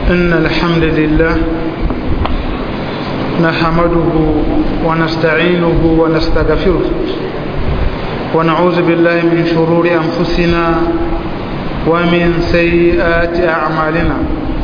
إن الحمد لله نحمده ونستعينه ونستغفره ونعوذ بالله من شرور أنفسنا ومن سيئات أعمالنا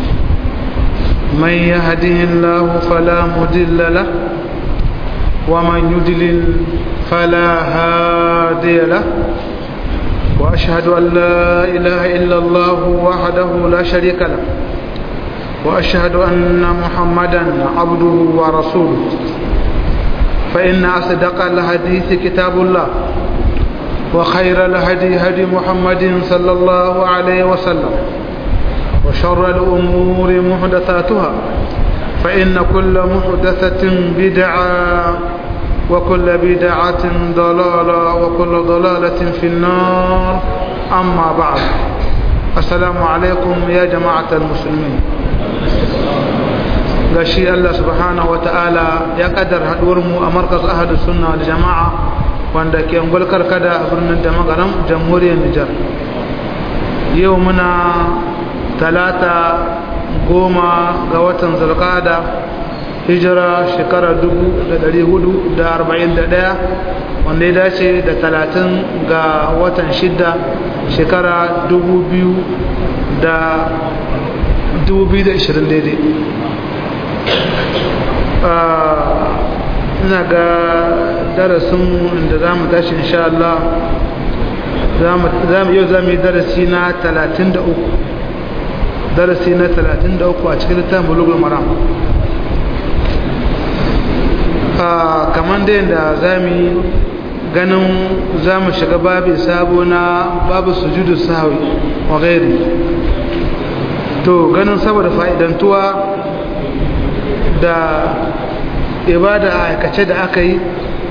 من يهده الله فلا مضل له ومن يضلل فلا هادي له وأشهد أن لا إله إلا الله وحده لا شريك له وأشهد أن محمدا عبده ورسوله فإن أصدق الحديث كتاب الله وخير الهدي هدي محمد صلى الله عليه وسلم وشر الأمور محدثاتها فإن كل محدثة بدعة وكل بدعة ضلالة وكل ضلالة في النار أما بعد السلام عليكم يا جماعة المسلمين gashi Allah subhanahu wa ta'ala ya kaddar mu a markas ahadu sunna da jama'a wanda ke ngulkar kada a birnin da magaram jamhuriyar Nijar yau muna talata goma ga watan zulqada hijira shekara 1441 wanda ya dace da talatin ga watan shida shekara 2020 daidai ina ga darasin da za mu tashi insha Allah yau za mu yi darasi na 33 darasi na 33 a cikin littafin bulugul maram kamar da yadda za mu yi ganin za mu shiga babu sabo na babu sujudu sahawi wa gairi to ganin saboda fa'idantuwa da ibada a aikace da aka yi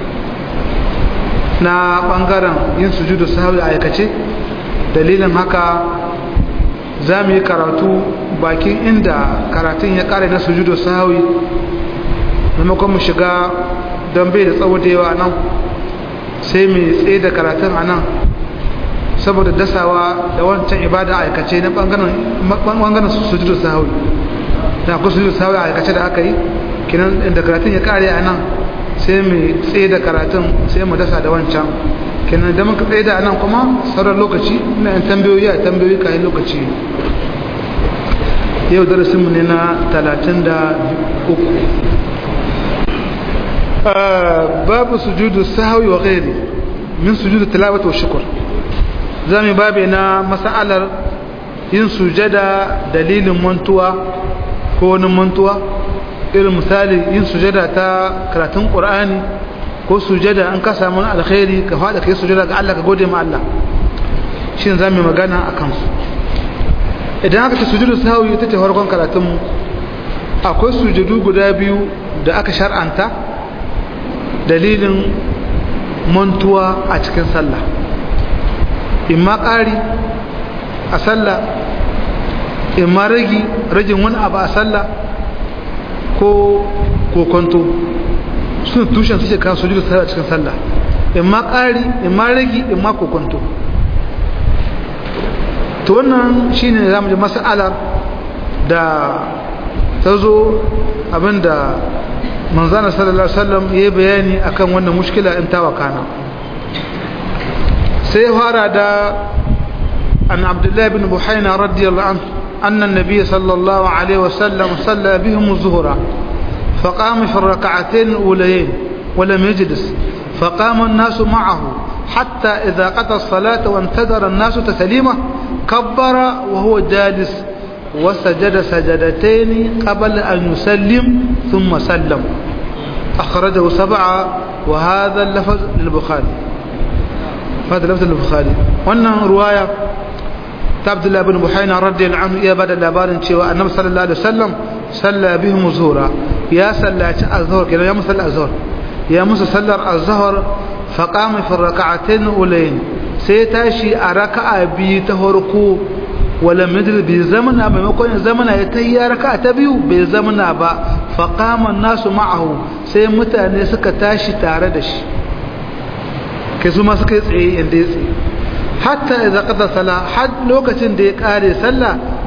na ɓangaren yin sujudu sahawi a aikace dalilin haka za mu yi karatu bakin inda karatun ya ƙare na sujudu sahawi maimakon mu shiga don bai da tsawo da yawa nan sai mu tsaye da karatun a nan saboda dasawa da wancan ibada aikace na ɓangaren sujudu sahawi da akwai sujudu sahawi a aikace da aka yi kinan da karatun ya kare a nan sai mu tsaye da karatun sai mu dasa da wancan kinan da muka tsaye da nan kuma sauran lokaci na yan tambayoyi a tambayoyi kayan lokaci yau darasinmu ne na talatin da uku babu sujudu sahawi wa ghairi min sujudu tilawati wa shukr zamu babe na mas'alar yin sujada dalilin mantuwa ko wani mantuwa irin misali yin sujada ta karatun qur'ani ko sujada an ka samu alkhairi ka fada kai sujada ga Allah ka gode ma Allah shin zamu magana akan su idan aka ce sujudu sahawi ita ce farkon karatun mu akwai sujudu guda biyu da aka shar'anta dalilin mantuwa a cikin sallah imma ƙari a sallah imma ragi ragin wani abu a sallah ko kokonto suna tushen su kawo su jirgin sallah a cikin sallah imma ƙari imma ragi imma kokonto to wannan shine zamu ji mas'alar da ta zo abinda manzana sallallahu alaihi wasallam yayi bayani akan wannan mushkila in ta wakana sai fara da an abdullahi ibn buhayna radiyallahu anhu anna an-nabiy sallallahu alaihi wasallam salla bihim az-zuhra فقام في الركعتين الأوليين ولم يجلس فقام الناس معه حتى إذا قضى الصلاة وانتظر الناس تسليمه كبر وهو جالس وسجد سجدتين قبل أن يسلم ثم سلم أخرجه سبعة وهذا اللفظ للبخاري هذا اللفظ للبخاري وأنه رواية عبد الله بن بحينا رضي الله عنه يا بدل لابارن شوى النبي صلى الله عليه وسلم صلى بهم الظهر يا صلى الظهر كده يا مصلى الظهر يا موسى صلى الظهر فقام في الركعتين الأولين سيتاشي أركع بي تهركو wala midil bai zamana maimakon ya zamana ya tayya raka ta biyu bai zamana ba faqaman nasu ma'ahu sai mutane suka tashi tare da shi kai su ma suka yi tsaye inda ya tsaye hatta idza qada sala had lokacin da ya kare sallah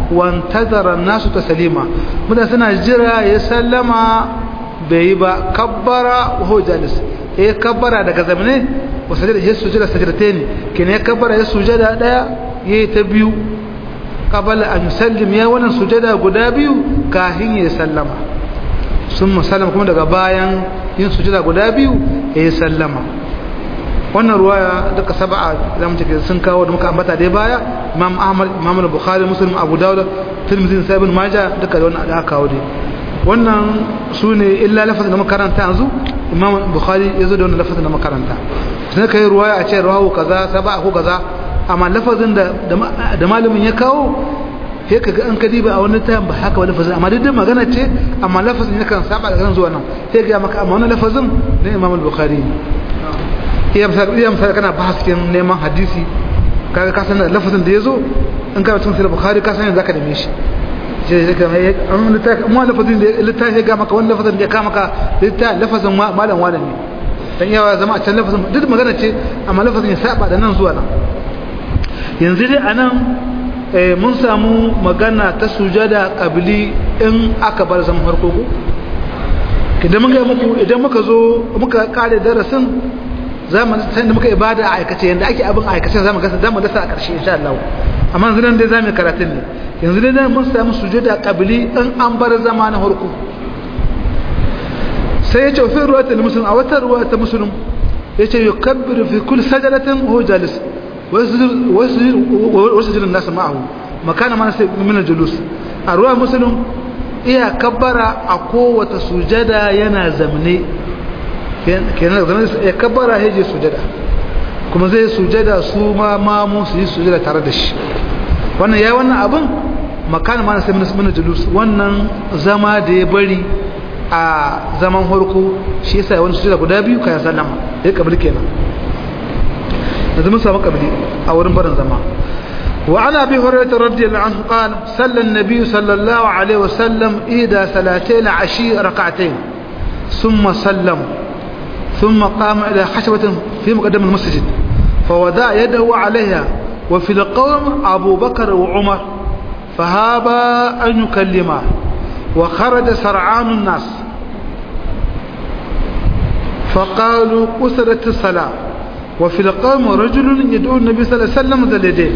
wantazara nasu taslima mutane suna jira ya sallama bai yi ba kabbara wa jalis ya kabbara daga zamane wa sajada ya sujada sajadatain kene ya kabbara ya sujada daya yayi ta biyu qabala an yusallim ya wannan sujada guda biyu kafin ya sallama sun sallama kuma daga bayan yin sujada guda biyu ya sallama wannan ruwaya duka saba'a da muke sun kawo da muka ambata dai baya imam ahmad imam al-bukhari muslim abu dawud tirmidhi sai ibn majah duka da wannan da aka kawo dai wannan sune illa lafazin da makaranta yanzu imam bukhari yazo da wannan lafazin da makaranta sai kai ruwaya a ce rawu kaza saba'a ko kaza amma lafazin da da malamin ya kawo sai kaga an kadi ba a wani tayan ba haka ba lafazin amma duk magana ce amma lafazin yakan saba da kan zuwa nan sai ga maka amma wannan lafazin na imam al-bukhari iya misali kana ba cikin neman hadisi kaga ka san lafazin da yazo in ka tun sai bukhari ka san zaka neme shi je je kamar amma littafi amma lafazin da littafi ga maka wannan lafazin da ya kama ka littafi lafazin malam wala ne dan yawa zama a can lafazin duk magana ce amma lafazin ya saba da nan zuwa nan yanzu dai anan mun samu magana ta sujada kabili in aka bar zaman farko ko idan muka muku idan muka zo muka kare darasin zamu san da muka ibada a aikace yanda ake abin aikace zamu ga zamu dasa a karshe insha Allah amma yanzu nan dai zamu karatun ne yanzu dai mun samu sujuda qabli in an bar zama na farko sai ya ce fi ruwayatul muslim a wata ruwayatul muslim yace yukabbiru fi kulli sajdatin huwa jalis wa yasjudu an-nas ma'ahu makana ma min al-julus a ruwa muslim iya kabbara a kowace sujada yana zamne kenan da ya kabbara ya je sujada kuma zai sujada su ma mamu su yi sujada tare da shi wannan ya wannan abin makana ma sai min julus wannan zama da ya bari a zaman harko shi yasa wani sujada guda biyu kayan sallama ya kabili kenan yanzu mun samu kabili a wurin barin zama وعن ابي هريره رضي الله عنه قال صلى النبي صلى الله عليه وسلم احدى صلاتين عشي ركعتين ثم سلم ثم قام الى خشبه في مقدم المسجد فوضع يده عليها وفي القوم ابو بكر وعمر فهابا ان يكلما وخرج سرعان الناس فقالوا قصرت الصلاه وفي القوم رجل يدعو النبي صلى الله عليه وسلم ذا اليدين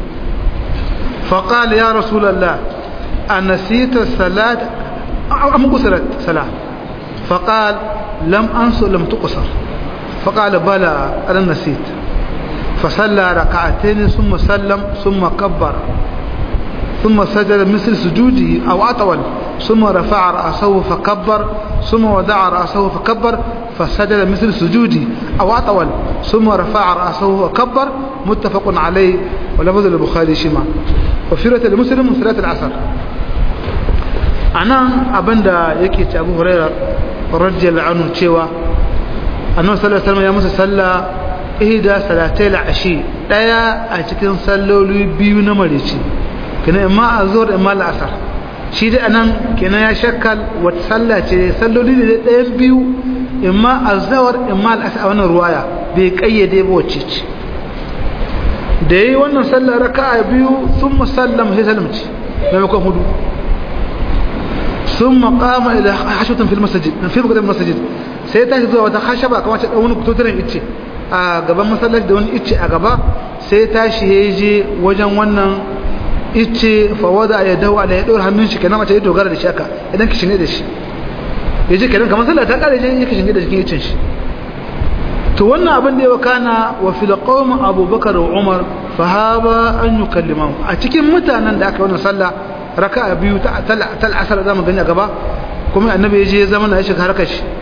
فقال يا رسول الله أنسيت الصلاة أم قصرت صلاة فقال لم أنسى لم تقصر فقال بلى أنا نسيت فصلى ركعتين ثم سلم ثم كبر ثم سجد مثل سجوده أو أطول ثم رفع رأسه فكبر ثم وضع رأسه فكبر فسجد مثل سجوده أو أطول ثم رفع رأسه وكبر متفق عليه ولفظ البخاري شما وفي رواية المسلم من صلاة العصر أنا أبندا يكي أبو هريرة رضي الله عنه تشيوا أنه صلى الله عليه وسلم يا موسى صلى إهدى صلاتي العشي لا أتكن صلوا لي بيو نمريشي كنا إما أزور إما العصر shi da anan kenan ya shakkal wata sallah ce salloli da ɗayan biyu imma azawar imma al'asa a wannan ruwaya bai kayyade ba wacce ce da yi wannan sallah raka'a biyu sun musallam sai salamci maimakon hudu sun maƙama ila hashutun fil masajid na fil gudan masajid sai ta zuwa wata hashaba kamar ta wani kututunan icce a gaban masallaci da wani icce a gaba sai tashi ya je wajen wannan ice fawada ya dawo ala ya ɗora hannun shi kenan mace ya dogara da shi haka idan ki shine da shi ya ji kenan kamar sallah ta ƙare je ya kishin da jikin icin shi to wannan abin da ya wakana wa fil qawm abubakar wa umar fa haba an yukallimahu a cikin mutanen da aka yi wannan sallah raka'a biyu ta tal asar da mu gani a gaba kuma annabi ya je ya zama na ya shiga harkar shi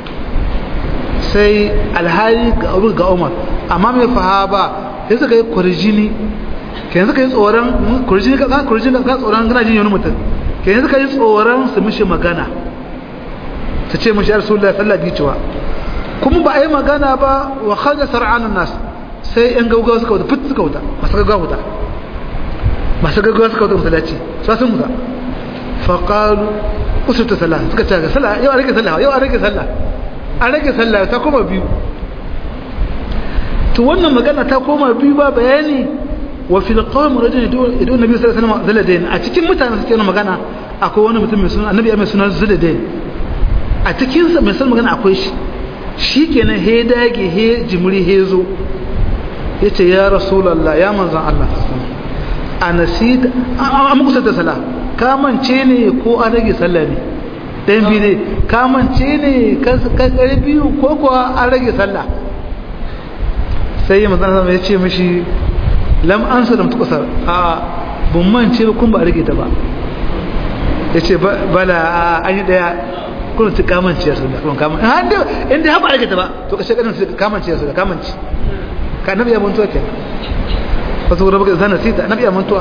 sai alhali ga abu ga umar amma mai fahaba sai suka yi kurjini ke yanzu ka yi tsoron kurjini ka kurjini ka tsoron kana jin wani mutum ke yanzu ka yi tsoron su mishi magana su ce mishi rasulullah sallallahu alaihi cewa kuma ba a yi magana ba wa kharaja sar'anun nas sai yan gaugawa suka wuta fit suka wuta masu gaggawa wuta masu gaggawa suka wuta masallaci su sun wuta fa qalu usulta sallah suka ce ga sallah yau a rage sallah yau a rage sallah a rage sallah ta koma biyu to wannan magana ta koma biyu ba bayani wa fil qawm rajulun yadu nabi sallallahu alaihi wasallam zuladain a cikin mutanen suke magana akwai wani mutum mai suna annabi mai suna zuladain a cikin sa mai san magana akwai shi shikenan he dage he jimri he zo yace ya rasulullah ya manzon Allah a nasid an kusa da sala ka mance ne ko an rage sallah ne dan bi ne ka mance ne ka kare biyu ko kuwa an rage sallah sai ya manzon Allah ya ce mishi lam ansa lam tuqsar a bun mance kun ba rage ta ba yace bala an yi daya kun su kamance su da kun kamance inda inda ba rage ta ba to kashe kanin su kamance su da kamance ka nabi ya mantuwa ke wasu gura baka zana sita nabi ya mantuwa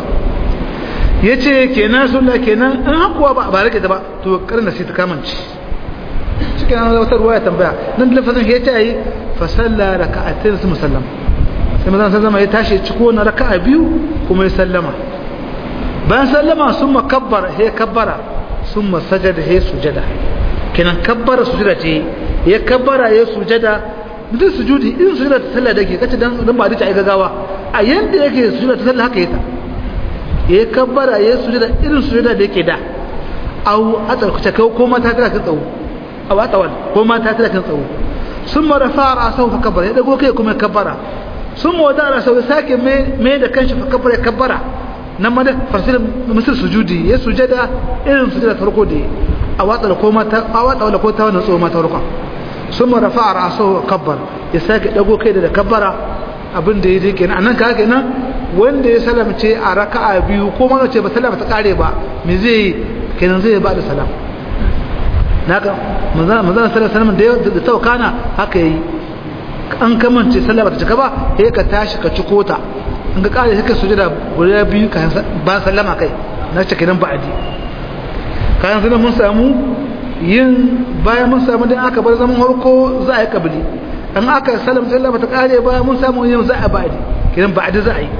yace kenan sunna kenan an hakuwa ba ba rage ta ba to karna sita kamance shi kenan wata ruwaya tambaya nan da lafazin ya ce yi fa salla raka'atain su musallama sai mazan sallama ya tashi ciko na raka'a biyu kuma ya sallama bayan sallama sun makabbar ya kabbara sun masajada ya sujada kenan kabbara sujada ce ya kabbara ya sujada duk sujudi in sujada ta sallah da ke kace dan dan ba dace ai gagawa a yanda yake sujada ta sallah haka yata ya kabbara ya sujada irin sujada da yake da au a tsarkuce kai ko mata tana kan tsawo au a tawan ko mata tana kan tsawo sun marafa ra'asahu fa kabbara ya dago kai kuma ya kabbara sun mawada da sau sake mai da kanshi fa kabbara kabbara nan ma da fasil misal sujudi ya sujada irin sujada farko da a watsa da koma ta a watsa da ko ta wannan tsoma ta farko sun ma rafa ra'sahu kabbar ya sake dago kai da kabbara abin da yake kenan anan ka kenan wanda ya salamce a raka'a biyu ko ma ce ba salama ta kare ba me zai kenan zai ba da salam naka manzon manzon sallallahu alaihi wasallam da tawkana haka yayi an kamance sallah bata cika ba sai ka tashi ka ciko ta in ka kare sai ka sujada guda biyu ka ba sallama kai na cika nan ba'adi kayan sanan mun samu yin bayan mun samu dan aka bar zaman harko za a yi kabili an aka sallama sallah bata kare ba mun samu yin za a ba'adi kidan ba'adi za a yi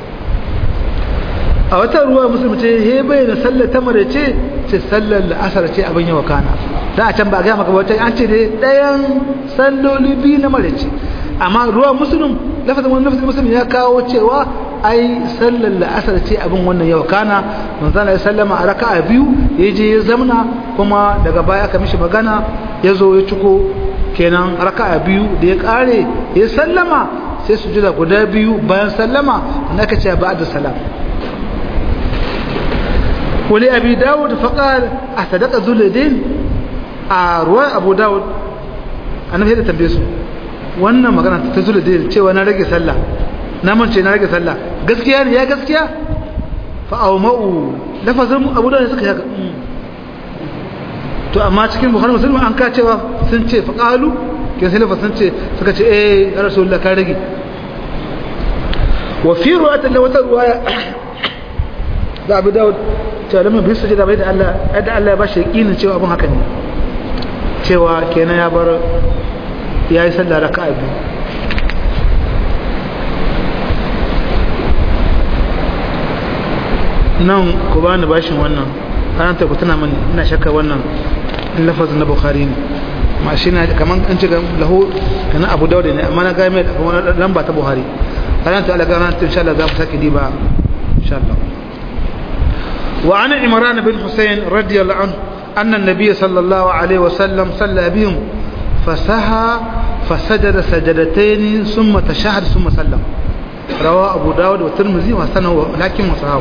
a wata ruwa musulmi ce he bai da sallar ta mare ce ce sallar la'asar ce abin yawa kana da a can ba ga maka wata an ce dai ɗayan salloli biyu na mare ce amma ruwa musulun lafazin wani lafazin musulun ya kawo cewa ai sallar la'asar ce abin wannan yawa kana manzana ya sallama a raka'a biyu ya je ya zamna kuma daga baya aka mishi magana ya zo ya ciko kenan raka'a biyu da ya kare ya sallama sai su jira guda biyu bayan sallama na ka ce ba da salam ولأبي داود فقال أصدق ذو اليدين أروى أبو داود أنا في هذا تنبيسه wannan magana ta zula da cewa na rage sallah na mance na rage sallah gaskiya ne ya gaskiya fa awma'u lafazin abu da suka yaka to amma cikin bukhari muslim an ka cewa sun ce fa qalu kin sai lafazin ce suka ce eh ya rasulullah ka rage wa fi ruwayatin da wata ruwaya da abu dawud cewa da bi sujada bai da Allah da Allah ya bashi yakinin cewa abun haka ne cewa kenan ya bar yayi sallah raka'a biyu nan ku bani bashin wannan ranar ta ku tana mani ina shakka wannan lafazin na bukhari ne ma shi na kaman an ce lahu kana abu dawud ne amma na ga mai lamba ta buhari ranar ta Allah ga ranar ta insha Allah za mu sake diba insha Allah وعن عمران بن حسين رضي الله عنه أن النبي صلى الله عليه وسلم صلى بهم فسهى فسجد سجدتين ثم تشهد ثم سلم رواه أبو داود والترمذي وحسنه لكن وصحاه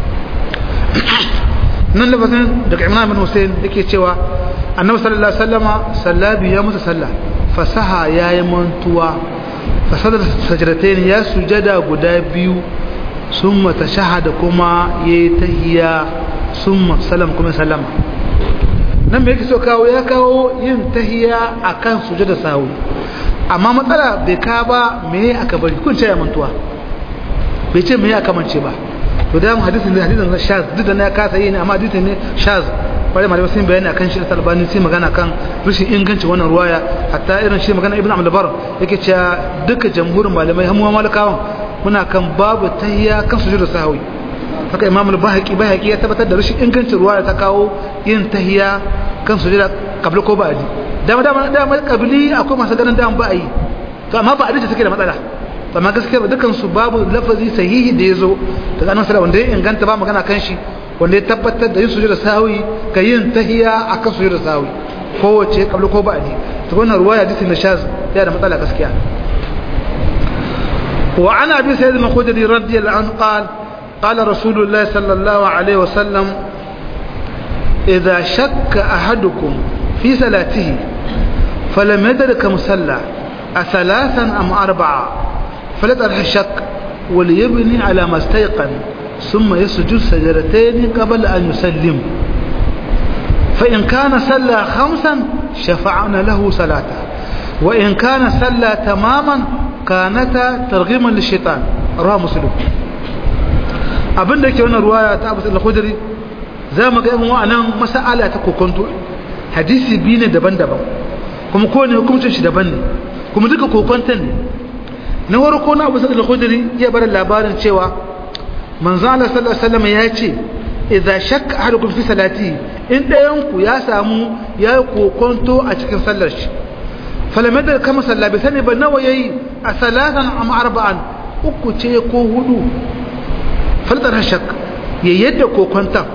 nan lafazin daga imran bin hussein yake cewa annabi sallallahu alaihi wasallama sallabi ya mutu sallah fasaha yayi mantuwa fasada sajdatain ya sujada guda biyu summa tashahada kuma yayi tahiyya summa salam kuma sallama nan me yake so kawo ya kawo yin tahiyya akan sujada sahu amma matsala bai ka ba me aka bari kun ce ya mantuwa bai ce me aka mance ba to da hadisin ne hadisin na shaz duk da na kasa yi ne amma hadisin ne shaz bare malamai sun bayani akan shi albani sai magana kan rashin inganci wannan ruwaya hatta irin shi magana ibnu abdul bar yake cewa duka jamhurin malamai hamuwa malakawan muna kan babu tahiyya kan sujudu sahwi haka imam al-bahaqi bahaqi ya tabbatar da rashin ingancin ruwaya ta kawo yin tahiyya kan sujudu qabla ko ba'di dama dama dama qabli akwai masu ganin dama ba yi to amma ba'di ce take da matsala amma gaskiya ba dukan su babu lafazi sahihi da yazo daga annabi sallallahu wanda ya inganta ba magana kan shi wanda ya tabbatar da yin sujuda sahwi ka yin tahiya akan sujuda sahwi kowace kabla ko ba'di to wannan ruwaya hadisin da shaz ya da matsala gaskiya wa ana abi sayyid al-khudri radiyallahu anhu qala qala rasulullah sallallahu alaihi wasallam idha shakka ahadukum fi salatihi falam yadrik musalla أثلاثا أم أربعة فلا ترح الشك وليبني على ما استيقن ثم يسجد سجدتين قبل أن يسلم فإن كان صلى خمسا شفعنا له صلاته وإن كان صلى تماما كانتا ترغيما للشيطان رواه مسلم abin da ke wannan ruwaya ta abu al-khudri za mu ga yan wa'annan mas'ala ta kokonto hadisi biyu ne daban-daban kuma kowane hukuncin shi daban ne kuma duka kokonton ne na farko na abu al khudri ya bar labarin cewa manzo Allah sallallahu alaihi wasallam ya ce idza shakka ahadukum fi salati in dayan ku ya samu ya kokonto a cikin sallar shi falamada kama salla bi sani ba nawa yayi a salatan am arba'an uku ce ko hudu faltar shak ya yadda kokonton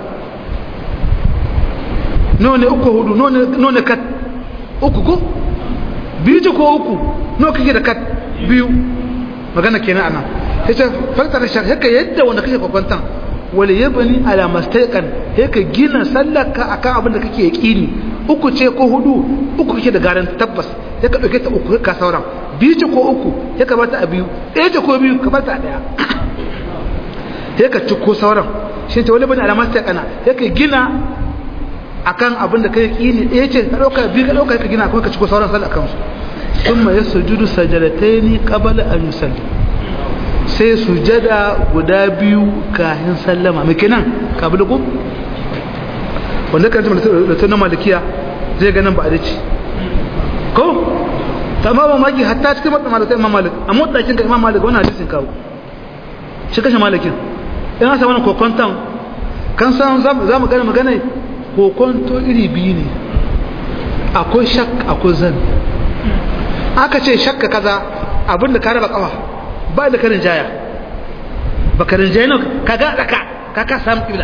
nawa ne uku hudu nawa ne kat uku ko biyu ce ko uku nawa kake da kat biyu magana kenan anan sai ce faktar shar haka yadda wanda kake kwakwantan wali yabni ala mastaqan haka gina sallaka akan abin da kake yaqini uku ce ko hudu uku kake da garan tabbas haka dauke ta uku ka sauran biyu ce ko uku haka bata a biyu ɗaya ce ko biyu ka bata a ɗaya haka ci ko sauran shi ce wali yabni ala mastaqana haka gina akan abin da kai yaqini ɗaya ce ka dauka biyu ka dauka ka gina kuma ka ci ko sauran sallakan su ثم يسجد سجدتين قبل أن يسلم sai sujada guda biyu kahin sallama mai kenan ka bi ko wanda kan da tunan malikiya zai ganin ba a dace ko tamma ba maki hatta cikin matsa malikai imam malik a motsakin ka imam malik wannan hadisin kawo shi kashe malikin ina sa wani kokonton kan san za mu gane magana kokonto iri biyu ne akwai shak akwai zan aka ce shakka kaza abinda ka raba kafa ba da karin jaya ba karin jaya ne ka ga daka ka ka samu kibla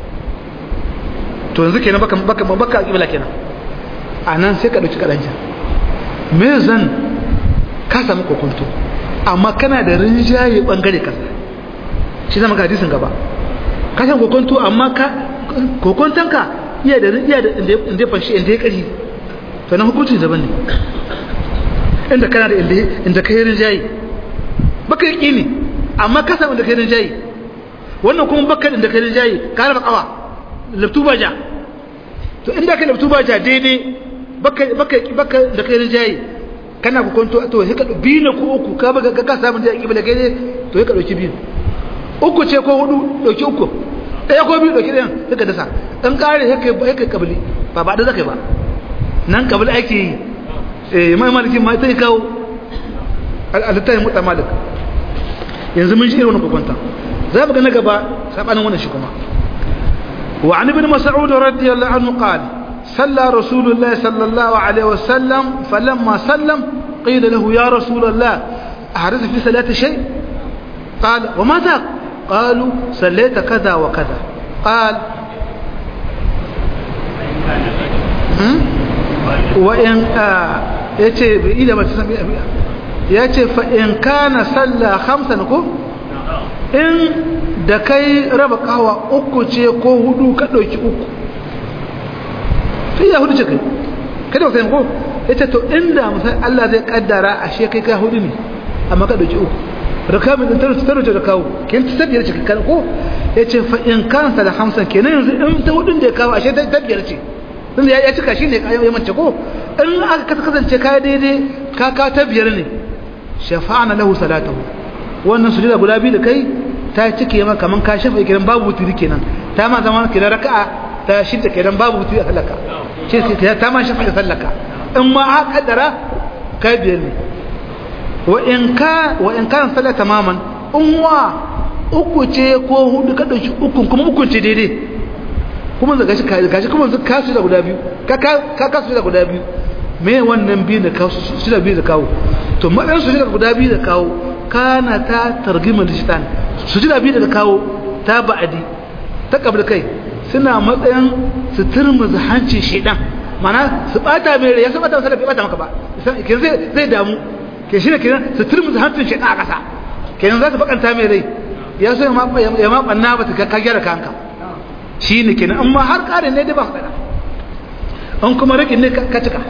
to yanzu kenan baka baka baka kibla kenan anan sai ka dauki kadanja me zan ka samu kokonto amma kana da rinjaye bangare kaza shi zama ga hadisin gaba ka san kokonto amma ka kokontanka iya da iya da inda ya fanshi inda ya kari to na hukunci daban ne inda kana da inda kai rinjayi baka yi kini amma ka samu inda kai rinjayi wannan kuma baka inda kai rinjayi ka raba kawa laftu ba ja to inda ka laftu ba ja daidai baka baka baka da kai rinjayi kana ku kwanto to sai ka biyu ne ko uku ka baka ka samu da kibla kai ne to sai ka dauki biyu uku ce ko hudu dauki uku ɗaya ko biyu dauki ɗayan sai ka dasa dan kare sai kai kai kabili ba ba da zakai ba nan kabili ake yi eh mai malikin ma sai kawo al-tayyib mutta malik yanzu mun shi irin wannan kokonta za mu ga na gaba sabanin wannan shi kuma wa an ibn mas'ud radiyallahu anhu qala صلى رسول الله صلى الله عليه وسلم فلما سلم قيل له يا رسول الله أحدث في صلاة شيء قال وما ذاك قالوا صليت كذا وكذا قال وإن yace bai ida ba ta yace fa in kana salla khamsan ko in da kai raba kawa uku ce ko hudu ka dauki uku sai ya hudu ce kai kada ka ko yace to inda musai Allah zai kaddara ashe kai kai hudu ne amma ka dauki uku rakabi din taro taro da kawo kin ta biyar ce kan ko yace fa in kana salla khamsan kenan yanzu in ta hudun da ya kawo ashe ta biyar ce tunda ya cika shi ne ya mace ko in aka kasance ka daidai ka ka ta biyar ne shafa'ana lahu salatahu wannan sujuda guda biyu da kai ta cike maka kaman ka shafa kiran babu wuturi kenan ta ma zama kiran raka'a ta shidda kenan babu wuturi a sallaka ce sai ta ma shafa sallaka in ma a kaddara ka biyar ne wa in ka wa in kan sallah tamaman in wa uku ce ko hudu ka dauki ukun kuma ukun ce daidai kuma da gashi gashi kuma ka su da guda biyu ka ka ka su da guda biyu me wannan biyu da kawo su da biyu da kawo to madan su da guda biyu da kawo kana ta targima lishitan sujuda biyu da kawo ta ba'adi ta kabla kai suna matsayin su turmuzi hancin shedan mana su bata mai rai ya su bata masa da bai bata maka ba kenan zai zai damu ke shi ne kenan su turmuzi hancin shedan a kasa kenan za su bakanta mai rai ya so ya ma banna ba ta ka gyara kanka shi ne kenan amma har ƙarin ne dai ba faɗa an kuma rikin ne ka cika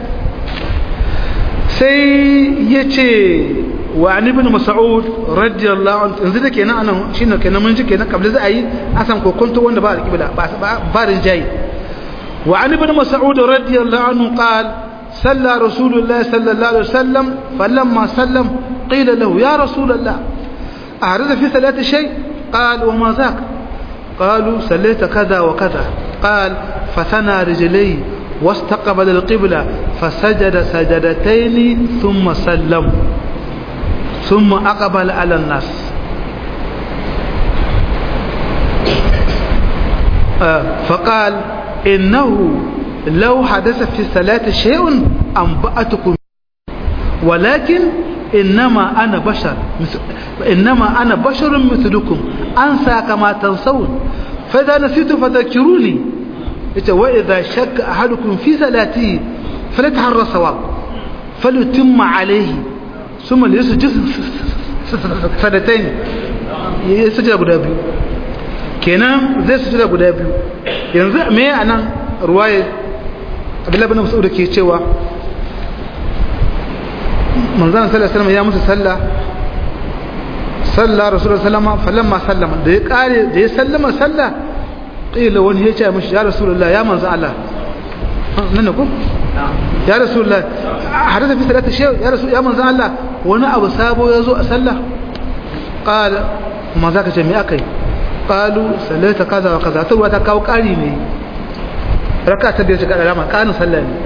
sai ya ce wa an ibn mas'ud radiyallahu anhu yanzu da kenan anan shine kenan mun ji kenan kabla za a yi asan kokonto wanda ba alƙibla ba ba rinjayi wa an ibn mas'ud radiyallahu anhu qal صلى رسول الله صلى الله عليه وسلم فلما سلم قيل له يا رسول الله أعرض في ثلاثة شيء قال وما ذاك قالوا سليت كذا وكذا قال فثنى رجليه واستقبل القبلة فسجد سجدتين ثم سلم ثم أقبل على الناس آه فقال إنه لو حدث في الصلاة شيء أنبأتكم ولكن إنما أنا بشر إنما أنا بشر مثلكم أنسى كما تنسون فإذا نسيت فذكروني وإذا شك أحدكم في صلاته فليتحرى الصواب فليتم عليه ثم ليسجد سنتين يسجد أبو دابي kenan zai su da guda biyu yanzu me a nan ruwaye abdullahi bin mas'ud ke cewa manzon sallallahu alaihi wasallam ya musu sallah sallah rasulullahi sallama falamma sallama da ya kare da ya sallama sallah qila wani ya ce mishi ya rasulullahi ya manzon Allah nan ne ko ya rasulullahi hadatha fi salati shay ya rasul ya manzon Allah wani abu sabo ya zo a sallah qala kuma zaka ce me akai qalu sallata kaza wa kaza to ta kawo kari ne raka ta biyar shiga da rama kanin sallah ne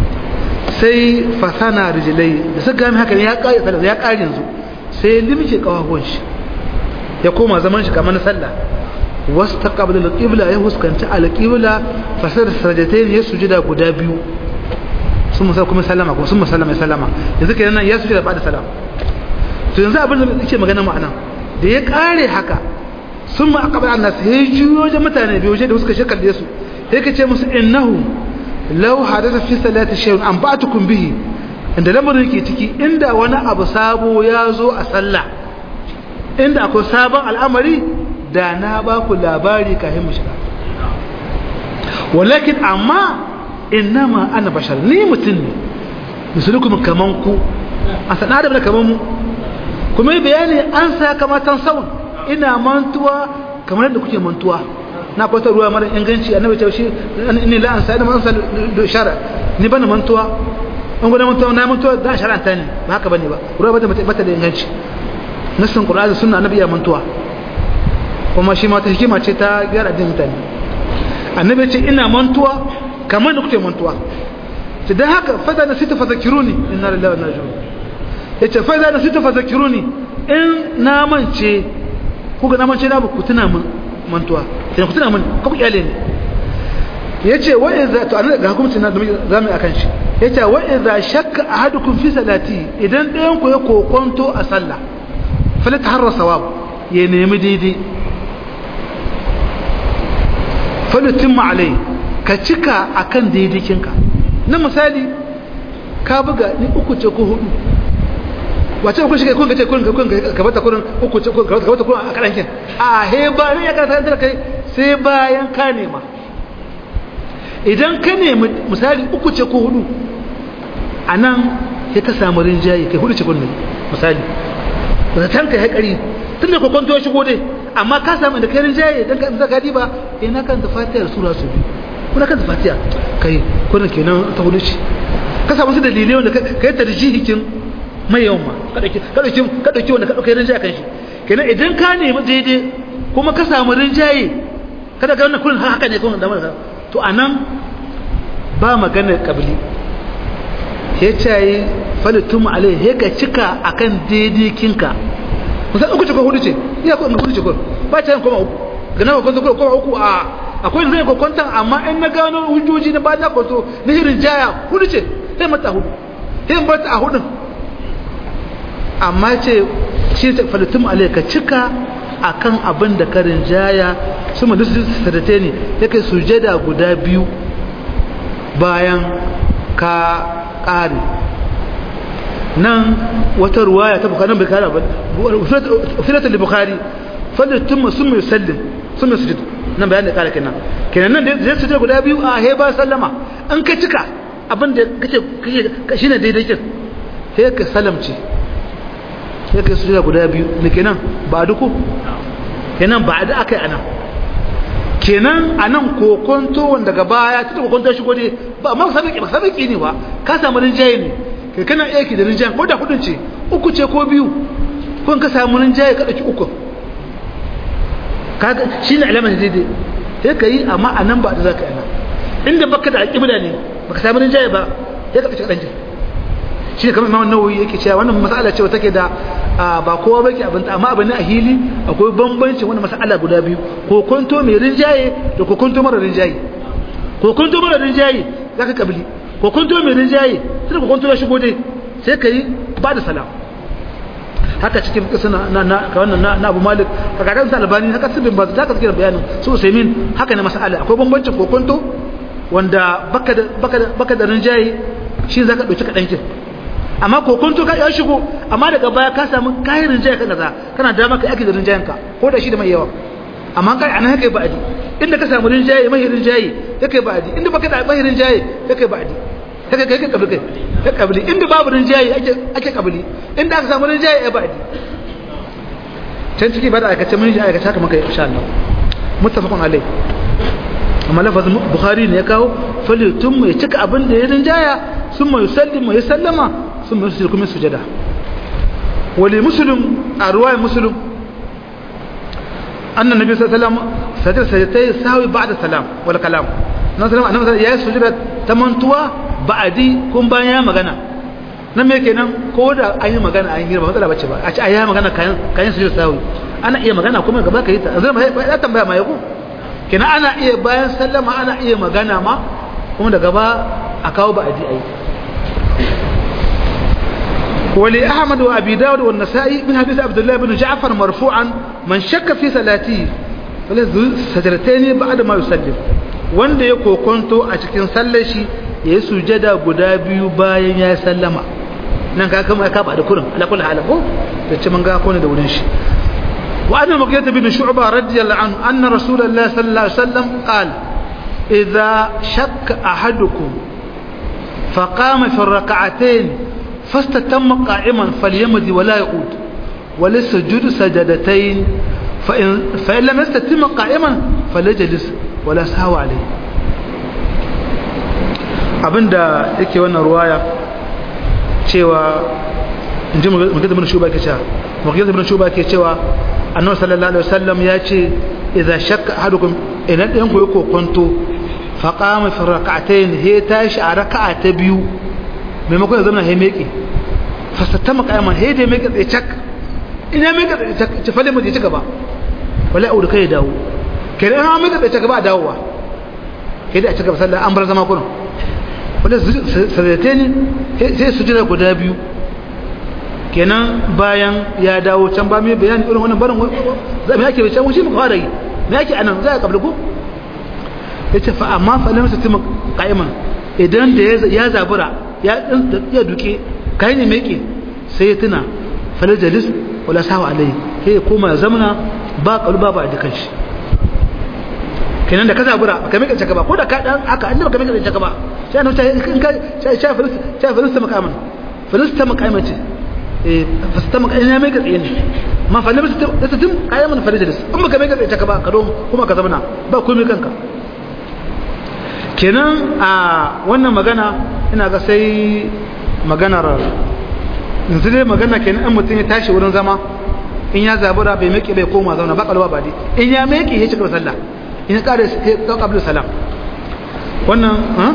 sai fasana rijilai da suka gami haka ne ya kare sallah ya kare yanzu sai ya limce kawawan shi ya koma zaman shi kamar na sallah wasu ta kabila alƙibla ya huskanci alƙibla fasar sajdatain ya sujuda guda biyu sun musa kuma sallama kuma sun musallama ya sallama yanzu kenan nan ya sujuda ba da salama to yanzu abin da yake magana ma'ana da ya kare haka sun ma akabar annas ya juyo wajen mutane biyu wajen da suka shekar da su sai ka ce musu innahu law hadatha fi salati shay'un an ba'tukum bihi inda lamarin yake ciki inda wani abu sabo ya zo a sallah inda akwai sabon al'amari da na ba ku labari kafin mu shiga walakin amma innama ana bashar ni mutum ne misulukum kaman ku a sanar da kaman mu kuma yi bayani an sa kamatan saun ina mantuwa kamar yadda kuke mantuwa na kwata ruwa mara inganci annabi ce shi ni la an sai da man sal shara ni bana mantuwa an gudan mantuwa na mantuwa da shar'anta ne ba haka bane ba ruwa bata bata da inganci nassin qur'ani sunna annabi ya mantuwa kuma shi ma ta hikima ce ta gyara din mutane annabi ce ina mantuwa kamar da kuke mantuwa to dan haka fa da nasitu fadhakiruni inna lillahi wa inna ilaihi raji'un yace fa da nasitu fadhakiruni in na mance kuka na mance na ku tuna min mantuwa sai ku tuna min ku iyale ne yace wa idza to anan ga hukuncin na zamu akan shi yace wa idza shakka ahadukum fi salati idan ɗayan ku ya kokonto a sallah fala taharra sawab ya nemi daidai fala timma alai ka cika akan daidaikinka na misali ka buga ni uku ce ko hudu wace ku shige kun ga ce kun ga kun ka bata kurin uku ce kun ka bata kurin a karankin a he ba ne ya karanta da kai sai bayan ka nema idan ka nemi misali uku ce ko hudu anan sai ka samu rinjaye kai hudu ce kun ne misali da tanka ya kari tun da kokonto ya shigo dai amma ka samu da kai rinjaye dan ka zaka diba ina kan da fatiha sura su bi kuna kan da fatiha kai kuna kenan ta hudu ce ka samu su dalilai wanda kai tarjihikin mai yawan ma ka ɗauki wanda ka ɗauki rinjaye kan shi kenan idan ka nemi daidai kuma ka samu rinjaye kada ga wannan kullum haka ne kuma da mara to anan ba maganar kabili ya ce falitun alai ya ka cika akan daidai kinka musamman uku ce ko hudu ce iya ko hudu ce ko ba ta yin koma uku ga nawa kwanto koma uku a akwai zai kwakwantan amma in na gano hujjoji na ba na kwanto na hirin jaya hudu ce sai mata hudu sai mata a hudun amma ce shi ta falitum alayka cika akan abin da ka rinjaya su mu dusu sadate ne yake sujada guda biyu bayan ka ƙare nan wata ruwaya ta bukari bai kara ba filatar da bukari falitum sun mai sallim sun mai sujada nan bayan da ƙara kenan kenan nan zai sujada guda biyu a heba sallama an ka cika abin da kace shi ne daidai kin sai ka salamce sai ka sujada guda biyu ne kenan ba duku kenan ba da aka yi anan kenan anan kokonto wanda daga baya tunda kokonto shigo ne ba ma sabiki ba sabiki ne ba ka samu rinjaye ne kai kana aiki da rinjaye ko da hudun ce uku ce ko biyu ko ka samu rinjaye ka dauki uku kaga shine alamar daidai sai ka yi amma anan ba da zaka yi anan inda baka da alƙibla ne baka samu rinjaye ba sai ka dauki kadan shi ne kamar Imam Nawawi yake cewa wannan mas'ala ce take da ba kowa bake abin ta amma abin a hili akwai bambanci wannan mas'ala guda biyu ko kunto mai rinjaye da ko kunto mara rinjaye ko kunto mara rinjaye zaka kabili ko kunto mai rinjaye sai ko kunto ya shigo dai sai kai ba da salam haka cikin kisa na na ka wannan na Abu Malik ka ga kan Albani haka sibin ba zaka cikin bayanin su Usaimin haka ne mas'ala akwai bambancin ko kunto wanda baka da baka da baka da rinjaye shi zaka dauki kadan kin amma kokonto ka ya shigo amma daga baya ka samu kayan rinjaye kan kaza kana da maka yake da rinjayen ka ko da shi da mai yawa amma kai anan kai ba'adi inda ka samu rinjaye mai rinjaye kai ba'adi inda baka da mai rinjaye kai ba'adi kai kai kai kabli kai kai kabli inda babu rinjaye ake ake kabli inda aka samu rinjaye ai ba'adi can ciki ba da aka ce mun ji aka saka maka insha Allah muttafaqun alai amma lafazin bukhari ne ya kawo falitum mai cika abin da ya rinjaya sun mai yusallim ya sallama ثم يسجد كم سجدا ولمسلم أرواي مسلم أن النبي صلى الله عليه وسلم سجد سجدتي ساوي بعد السلام ولا كلام نسلم أنا مثلا يا سجد تمنتوا بعدي كم بيا مغنى nan me kenan ko da an yi magana an yi ba matsala bace ba a ci a yi magana kayan kayan sujud sawi ana iya magana kuma gaba ka yi ta zai ya tambaya ma yako kenan ana iya bayan sallama ana iya magana ma kuma da gaba a kawo ba a ji ayi ولأحمد وأبي داود والنسائي من حديث عبد الله بن جعفر مرفوعا من شك في صلاته فله سجدتين بعد ما يسلم wanda ya kokonto a cikin sallar shi ya yi sujada guda biyu bayan ya sallama nan ka kama ka ba da kurin ala kullu hal ko da ce mun ga ko ne da wurin shi wa anna mughith bin shu'ba radiyallahu anhu anna rasulullahi sallallahu alaihi wasallam qala idza shakka ahadukum فقام في الركعتين فاستتم قائما فليمضي ولا يعود وللسجود سجدتين فإن, فإن لم يستتم قائما فليجلس ولا سهو عليه abinda yake wannan ruwaya cewa in ji magana bin shuba ke cewa magana bin shuba ke cewa annabi sallallahu alaihi wasallam ya ce idza shakka ahadukum idan ɗayan ku yako kwanto fa qama fi rak'atayn he tashi a raka'a ta biyu maimakon ya zama he meke fastatama qayaman he da meke tsaye cak ina meke tsaye cak ci fale mu je ci gaba wala audu kai dawo kenan an meke tsaye cak ba dawowa kai da a ci gaba sallah an bar zama kurin wanda sadate ne sai su jira guda biyu kenan bayan ya dawo can ba mai bayani irin wannan barin za mu yake can shi muka fara yi me yake anan za a kabla ko ya ce fa amma fa lam tatim qa'iman idan da ya zabura ya ya duke kai ne meke sai ya tuna fala jalis wala sawa alai sai ya koma zamana ba kalba ba da kanshi kenan da ka zabura ka meke ka ba ko da ka dan haka annabi ka meke ka ba sai annabi in ka sha filista sha filista makaman filista makaman ce eh filista makaman ya meke tsaye ne ma fa lam tatim qa'iman fala jalis in baka meke tsaye ka ba ka don kuma ka zamana ba komai kanka kenan a wannan magana ina ga sai maganar yanzu dai magana kenan in mutum ya tashi wurin zama in ya zabura bai meke bai koma zauna ba kalwa ba dai in ya meke ya cika sallah in ya kare ya kablu salam wannan ha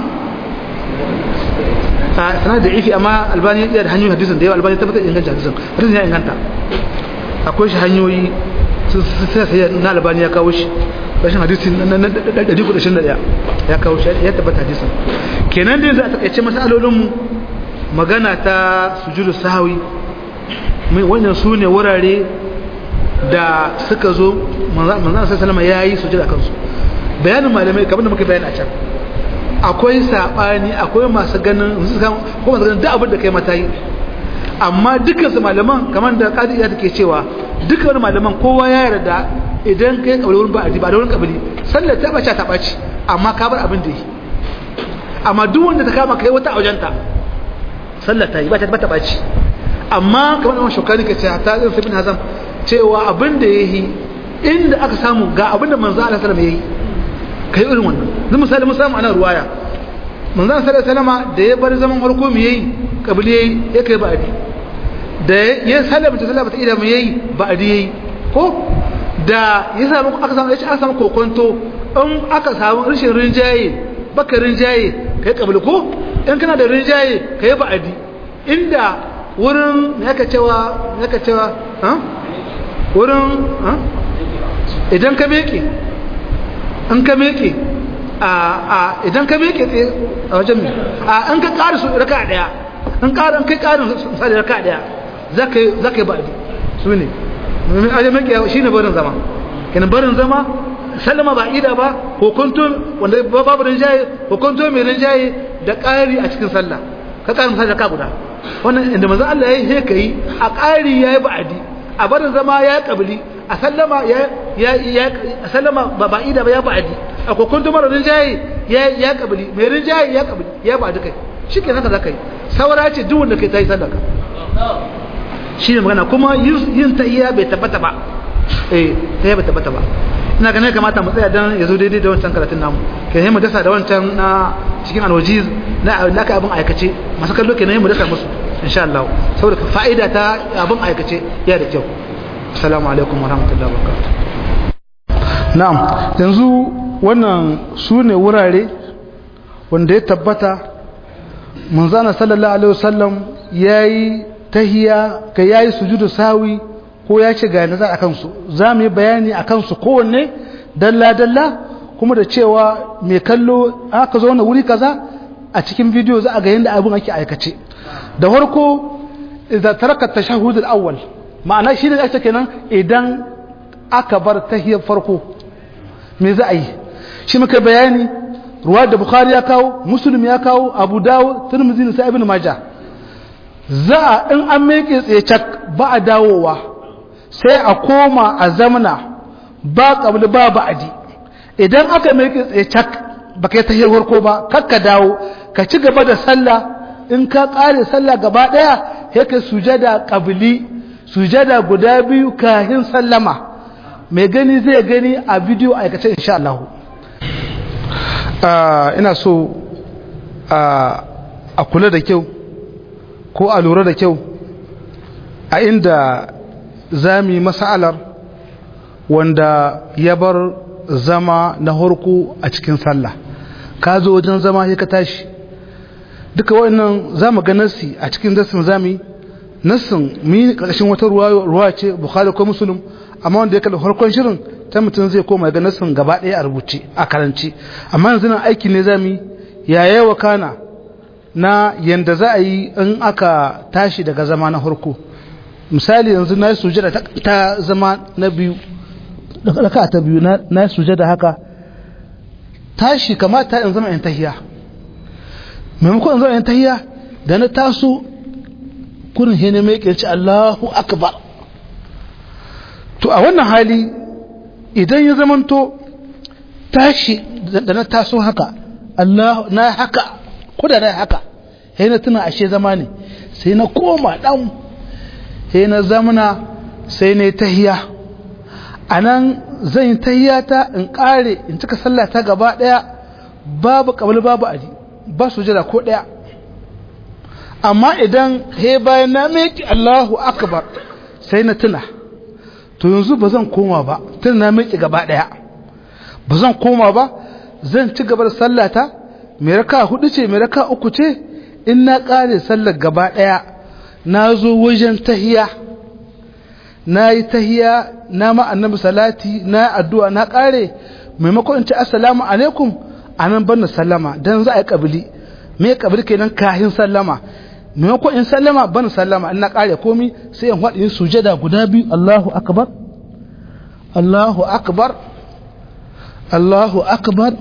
a sanar da ifi amma albani ya da hanyoyin hadisin da yawa albani tabbatar inganta hadisin hadisin ya inganta akwai shi hanyoyi sai sai na albani ya kawo shi rashin hadisi na 121 ya kawo shi ya tabbata hadisin kenan dai za a takaice masalolinmu magana ta sujudu sahawi wannan su ne wurare da suka zo manzan sai salama ya yi sujada kansu bayanin malamai kamar da muka bayani a can akwai saɓani akwai masu ganin ko masu ganin duk abin da kai mata yi amma dukkan su malaman kamar da kadi ya take cewa dukkan malaman kowa ya yarda idan kai kabari wurin ba'adi ba da wurin kabari sallar ta bace ta bace amma ka bar abin da yi amma duk wanda ta kama kai wata aujenta sallar ta yi ba ta bata bace amma kamar da shukani ke ce ta zai bin hazam cewa abin da yayi inda aka samu ga abin da manzo Allah sallallahu alaihi wasallam yayi kai irin wannan zan misali mun samu ana ruwaya manzo sallallahu alaihi wasallam da ya bar zaman farko mu yayi kabili yayi ya kai ba'adi da ya sallama ta sallama ta ida mu yayi ba'adi yayi ko da ya samu aka samu yace aka samu kokonto in aka samu rashin rinjaye baka rinjaye kai kabili ko in kana da rinjaye kai ba'adi inda wurin ne aka cewa ne aka cewa ha wurin ha idan ka meke in ka meke a idan ka meke tsaye a wajen mai a in ka ƙari su raka ɗaya in ƙari in kai ƙarin misali raka ɗaya za ka yi ba'adi su ne aje meke shi ne barin zama kenan barin zama sallama ba ida ba hukuntun wanda babu rinjaye hukuntun mai rinjaye da ƙari a cikin sallah ka ƙarin misali raka guda wannan inda manzo Allah ya yi sai ka yi a ƙari ya yi ba'adi a barin zama ya yi ƙabili a sallama ya ya a sallama ba ba ida ba ya ba'adi a kokon mara rinjaye ya ya kabili mai rinjaye ya kabili ya ba dukai shike haka zaka yi saura ce duk wanda kai tayi sallaka shi ne magana kuma yin tahiyya bai tabbata ba eh tahiyya bai tabbata ba ina ganin kamata mu tsaya dan yazo daidai da wancan karatun namu kai mu dasa da wancan na cikin alwajiz na laka abin aikace masu kallo kenan mu dasa musu insha Allah saboda fa'ida ta abin aikace ya da kyau assalamu alaikum warahmatullahi wabarakatuh na'am yanzu wannan su ne wurare wanda ya tabbata manzana sallallahu alaihi wasallam yayi tahiya ka yayi sujudu sawi ko ya ce ga nazar akan su za mu yi bayani akan su kowanne dalla dalla kuma da cewa mai kallo aka zo na wuri kaza a cikin bidiyo za a ga yadda abin ake aikace da farko idza taraka tashahhud al-awwal ma'ana shi ne ake kenan idan aka bar tahiyar farko me za a yi shi muka bayani ruwa da bukhari ya kawo muslim ya kawo abu dawo tirmidhi da ibn majah za a in an meke tsaye cak ba a dawowa sai a koma a zamana ba qabli ba ba'di idan aka meke tsaye cak baka yi tahiyar farko ba kakka dawo ka ci gaba da sallah in ka kare sallah gaba daya yake sujada qabli sujada guda biyu kahin sallama mai gani zai gani a bidiyo aikace insha Allah ina so a kula da kyau ko a lura da kyau a inda za mu yi masalar wanda ya bar zama na harko a cikin sallah ka zo wajen zama ya ka tashi duka wannan za mu ga nassi a cikin dasin za mu yi nassin mu yi ƙarƙashin wata ruwa ce bukhari ko musulun amma wanda ya kalli farkon shirin ta mutum zai koma ga nassin gaba ɗaya a rubuce a karanci amma yanzu nan aiki ne za mu yi ya yawa kana na yanda za a yi in aka tashi daga zama na farko misali yanzu na yi sujada ta zama na biyu raka ta biyu na yi sujada haka tashi kamata in zama in tahiya maimakon in zama in tahiya da na taso kurin hene mai kirci Allahu akbar to a wannan hali idan ya zamanto tashi da na taso haka Allah na haka ko da na haka sai na tuna ashe zama ne sai na koma dan sai na zamana sai na tahiya anan zan yi tahiyata in kare in cika sallah ta gaba daya babu kabul babu aji ba su jira ko daya amma idan he bayan na meki Allahu akbar sai na tuna to yanzu ba zan koma ba tun na miki gaba daya ba zan koma ba zan ci gaba da sallata mai raka hudu ce mai raka uku ce in na kare sallar gaba daya na zo wajen tahiya na yi tahiya na ma annabi salati na addu'a na kare maimakon in ci assalamu alaikum anan ban sallama dan za a yi kabili me kabili kenan kahin sallama maimakon in sallama ban sallama in na kare komi sai in faɗi sujada guda biyu Allahu akbar Allahu akbar Allahu akbar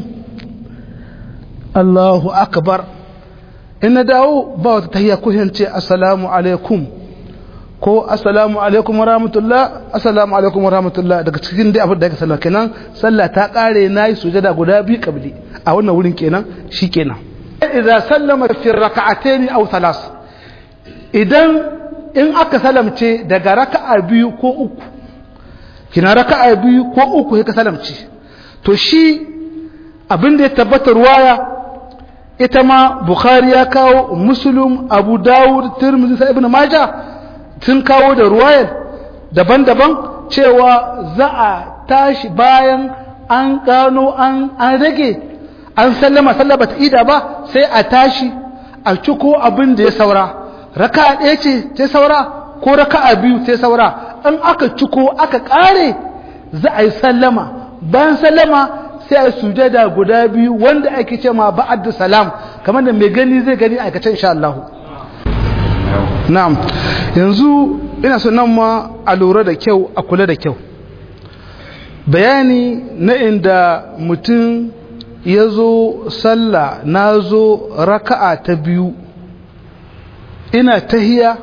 Allahu akbar in na dawo ba wata tahiyya ko ce assalamu alaikum ko assalamu alaikum wa rahmatullah assalamu alaikum wa rahmatullah daga cikin dai abin da yake sallah kenan sallah ta kare nayi sujada guda biyu kabli a wannan wurin kenan shikenan idza sallama fi rak'atayn aw thalas idan in aka salamce daga raka'a biyu ko uku kina raka'a biyu ko uku sai ka salamce to shi abin da ya tabbata ruwaya ita ma bukhari ya kawo muslim abu dawud tirmidhi sai ibnu majah sun kawo da ruwayar daban-daban cewa za a tashi bayan an gano an rage an sallama sallama ta ida ba sai a tashi a ciko abin da ya saura raka ɗaya ce ta saura ko raka biyu ta saura in aka ciko aka ƙare za a yi sallama bayan sallama sai a sujada guda biyu wanda ake ce ma ba'ad salam kamar da mai gani zai gani aikace insha Allah na'am yanzu ina so nan ma a lura da kyau a kula da kyau bayani na inda mutum ya zo sallah na zo raka'a ta biyu ina tahiya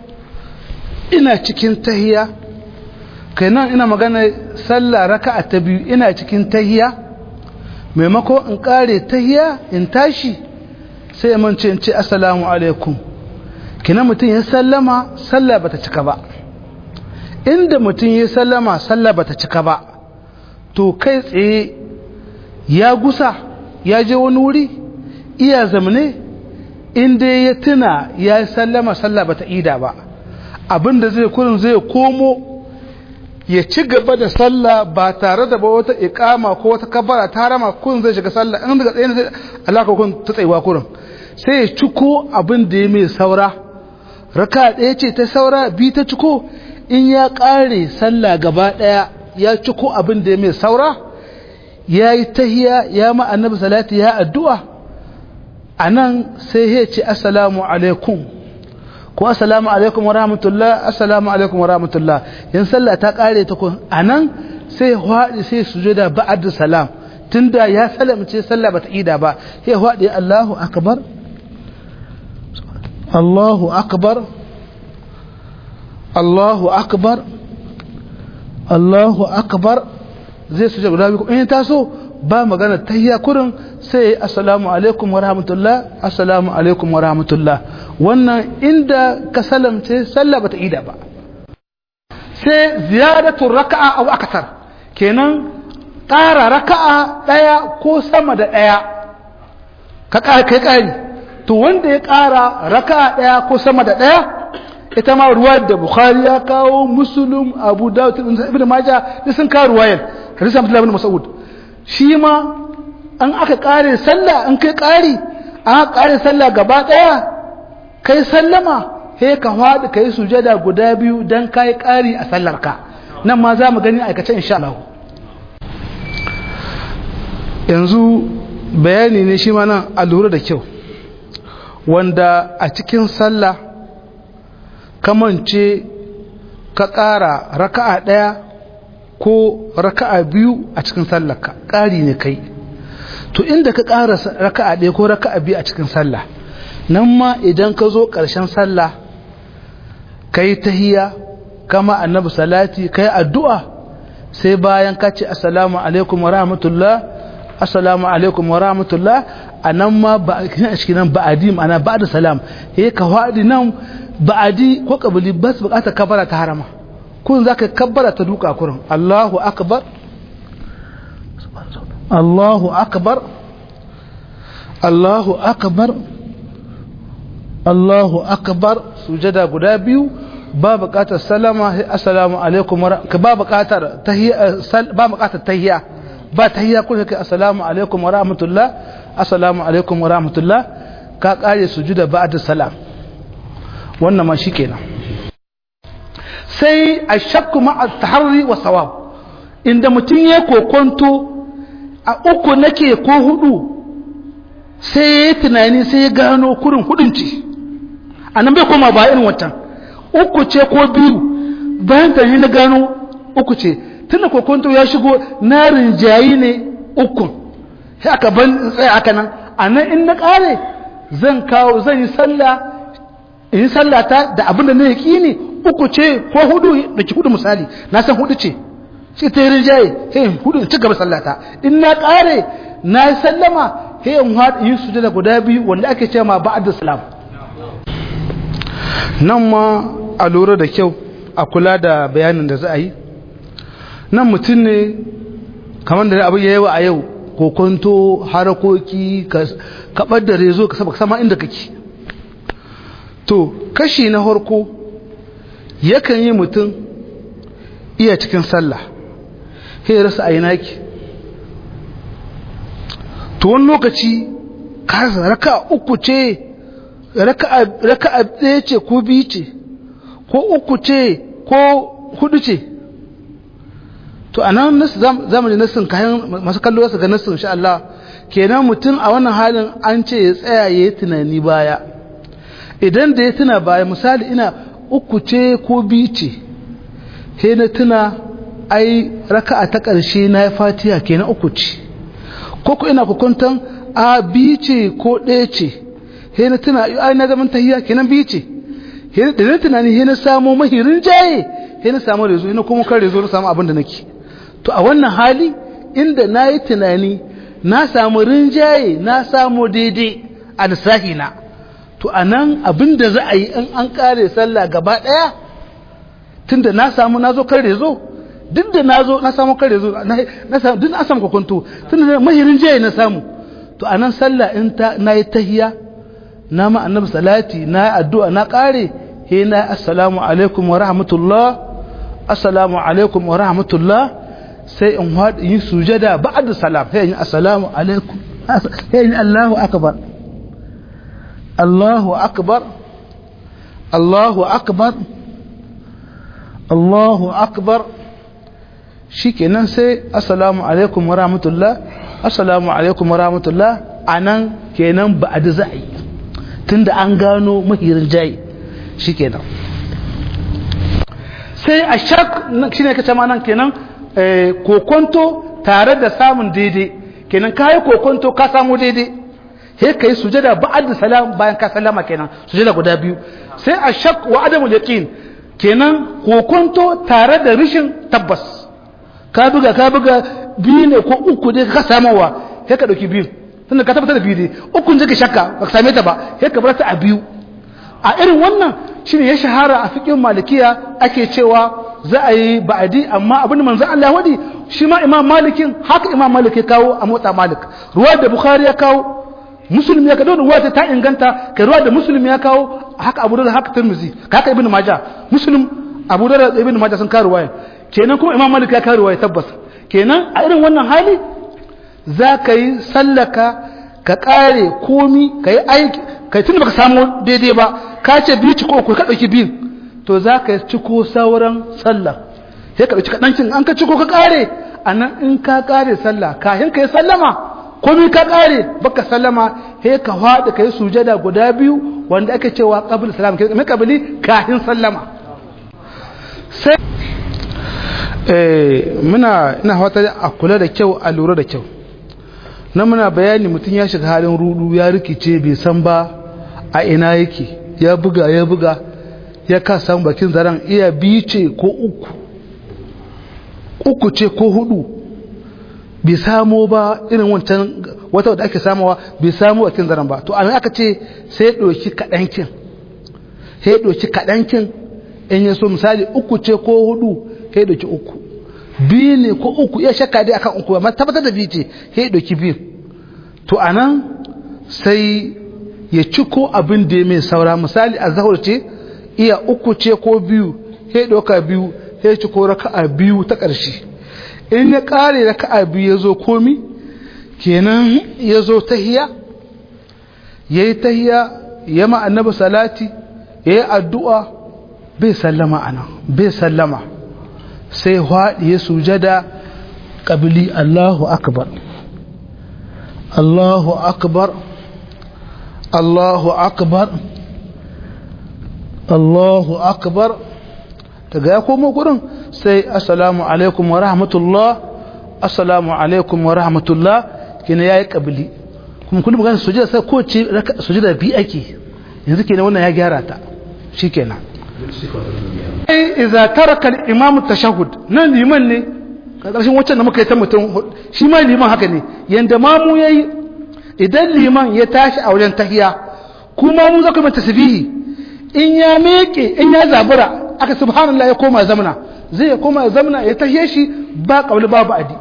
ina cikin tahiya kai nan ina magana sallah raka'a ta biyu ina cikin tahiya maimako in kare tahiya in tashi sai man ce in ce assalamu alaikum kina mutum ya sallama sallah bata cika ba inda mutum ya sallama sallah bata cika ba to kai tsaye ya gusa ya je wani wuri iya zamane inda ya tuna ya sallama sallah bata ida ba abinda zai kurin zai komo ya ci gaba da sallah ba tare da ba wata ikama ko wata kabara ta rama kun zai shiga sallah in daga tsaye zai alaka kun ta tsayuwa kurin sai ya ciko abin da ya mai saura raka ɗaya ce ta saura bi ta ciko in ya ƙare sallah gaba ɗaya ya ciko abin da ya mai saura ya yi tahiya ya ma annabi salati ya addu'a a nan sai ya ce assalamu alaikum ko assalamu alaikum wa rahmatullah assalamu alaikum wa rahmatullah yan sallah ta ƙare ta kun a nan sai haɗi sai sujada ba'ad salam tunda ya salamce sallah bata ida ba sai haɗi Allahu akbar Allahu akbar Allahu akbar Allahu akbar zai suje guda biyu in taso ba magana tahiyya kurin sai assalamu alaikum wa rahmatullah assalamu alaikum wa rahmatullah wannan inda ka salamce sallah bata ida ba sai ziyadatu raka'a aw akthar kenan ƙara raka'a daya ko sama da daya ka kai ƙari to wanda ya ƙara raka ɗaya ko sama da ɗaya ita ma ruwa da bukhari ya kawo musulun abu dawud ibn majah da sun kawo ruwayar hadisi abdullahi ibn mas'ud shi ma an aka ƙare sallah an kai ƙari an aka ƙare sallah gaba ɗaya kai sallama he ka faɗi ka yi sujada guda biyu don ka yi ƙari a sallarka nan ma za mu gani aikace insha Allah yanzu bayani ne shi ma nan a lura da kyau wanda a cikin sallah kamance ka ƙara raka'a ɗaya ko raka'a biyu a cikin sallarka ƙari ne kai to inda ka ƙara raka'a ɗaya ko raka'a biyu a cikin sallah nan ma idan ka zo ƙarshen sallah ka yi tahiya kama annabi salati ka yi addu'a sai bayan ka ce assalamu alaikum wa rahmatullah assalamu alaikum wa rahmatullah a nan ma ba a cikin nan ba'adi ma'ana ba da salam ya ka faɗi nan ba'adi ko kabili ba su bukatar kabara ta harama kun za ka kabbara ta duka kurin Allahu akbar Allahu akbar Allahu akbar Allahu akbar sujada guda biyu ba bukatar salama assalamu alaikum ka ba bukatar tahiyya ba bukatar tahiyya ba tahiyya kun kai assalamu alaikum wa rahmatullah assalamu alaikum wa rahmatullah ka kare sujuda ba'da salam wannan ma shikenan sai ashakku ma'a taharri wa sawab inda mutum ya kokonto a uku nake ko hudu sai ya tunani sai ya gano kurin hudun ce anan bai koma ba irin wancan uku ce ko biyu bayan ta na gano uku ce tunda kokonto ya shigo na rinjayi ne ukun sai aka ban tsaya haka nan anan in na kare zan kawo zan yi sallah in yi sallata da abin da na yaki uku ce ko hudu da ki hudu misali na san hudu ce shi ta yi rinjaye sai in hudu in ci gaba sallata in na kare na yi sallama sai in haɗa yi sujada guda biyu wanda ake ce ma ba'ad da salam nan ma a lura da kyau a kula da bayanin da za a yi nan mutum ne kamar da abin ya yawa a yau kokonto harakoki kaɓar da rezo ka saba sama inda kake to kashi na harko yakan yi mutum iya cikin sallah sai rasa a naki to wani lokaci kasa raka uku ce raka ɗaya ce ko biyu ce ko uku ce ko hudu ce to a nan zamani nassin kayan masu kallo su ga nassin sha Allah kenan mutum a wannan halin an ce ya tsaya ya yi tunani baya idan da ya tuna baya misali ina uku ce ko biyu ce he na tuna ai raka'a ta ƙarshe na ya fatiha kenan uku ce ko ku ina hukuntan a biyu ce ko ɗaya ce he na tuna ai na zaman tahiya kenan biyu ce da na tunani he na samu mahirin jaye he na samu rezo ina kuma kan rezo na samu abin da nake to a wannan hali inda na yi tunani na samu rinjaye na samu daidai a lissahi na to a nan abin da za a yi in an kare sallah gaba ɗaya tun da na samu na zo kan rezo duk da na zo na samu kan rezo na samu duk na samu kwakwanto tun da mahirin jaye na samu to a nan sallah in ta na yi tahiya na ma annabi salati na yi addu'a na kare he na assalamu alaikum wa rahmatullah assalamu alaikum wa rahmatullah sai in yi sujada ba'da salam sai in assalamu alaikum sai in Allahu akbar Allahu akbar Allahu akbar Allahu akbar shikenan sai assalamu alaikum wa rahmatullah assalamu alaikum wa rahmatullah anan kenan ba'da za'i tunda an gano mahirin jayi shikenan sai a shak shine kace ma nan kenan kokonto tare da samun daidai kenan kayi kokonto ka samu daidai he kai sujada ba'd salam bayan ka sallama kenan sujada guda biyu sai a shak wa adamul yaqin kenan kokonto tare da rishin tabbas ka buga ka buga biyu ne ko uku dai ka samawa he ka dauki biyu tunda ka tabbatar da biyu dai ukun jike shakka ba ka same ta ba he ka bar ta a biyu a irin wannan shine ya shahara a fiqhin malikiya ake cewa za a yi ba'adi amma abin da manzo Allah wadi shi ma imam malikin haka imam malik ya kawo a motsa malik ruwa da bukhari ya kawo muslim ya kawo ruwa ta inganta kai ruwa da muslim ya kawo haka abu da haka tirmizi haka ibnu majah muslim abu da ibnu majah sun kawo ruwaya kenan kuma imam malik ya kawo ruwaya tabbas kenan a irin wannan hali za ka yi sallaka ka kare komi ka yi aiki kai tun baka samu daidai ba ka ce biyu ci ko ka ɗauki biyu to za ka ciko sauran sallah sai ka ɗauki kaɗancin an ka ciko ka ƙare a nan in ka ƙare sallah kayan ka yi sallama komi ka ƙare baka sallama sai ka faɗi ka yi sujada guda biyu wanda ake cewa ƙabil salam ke mai ƙabili kafin sallama sai muna ina fata a kula da kyau a lura da kyau na muna bayani mutum ya shiga halin rudu ya rikice bai san ba a ina yake ya buga ya buga ya ka samu bakin zaren iya biyu ce ko uku uku ce ko hudu bai samo ba irin wancan wata wadda ake samuwa bai samo bakin zaren ba to an aka ce sai ya ɗauki kaɗankin sai ya ɗauki kaɗankin in ya so misali uku ce ko hudu sai ya ɗauki uku biyu ne ko uku ya shakka dai akan uku amma tabbatar da biyu ce sai ya ɗauki biyu to anan sai ya ci ko abin da ya mai saura misali a zahar ce iya uku ce ko biyu sai ɗauka biyu sai ci ko raka'a biyu ta ƙarshe in ya ƙare raka'a biyu ya zo komi kenan ya zo tahiya ya yi tahiya ya ma annabi salati ya yi addu'a bai sallama ana bai sallama sai haɗi ya sujada ƙabili Allahu akbar Allahu akbar Allahu akbar Allahu akbar daga ya komo gurin sai assalamu alaikum wa rahmatullah assalamu alaikum wa rahmatullah kina yayi kabili kuma kullum magana sujada sai ko ce sujada bi ake yanzu kenan wannan ya gyara ta shikenan ai idza taraka al-imam tashahhud nan liman ne karshen wacce da muka yi ta mutum shi ma liman haka ne yanda mamu yayi idan liman ya tashi a wajen tahiya kuma mu zaka mai tasbihi in ya meke in ya zabura aka subhanallah ya koma zamana zai ya koma zamana ya tahiye shi ba kabli babu adi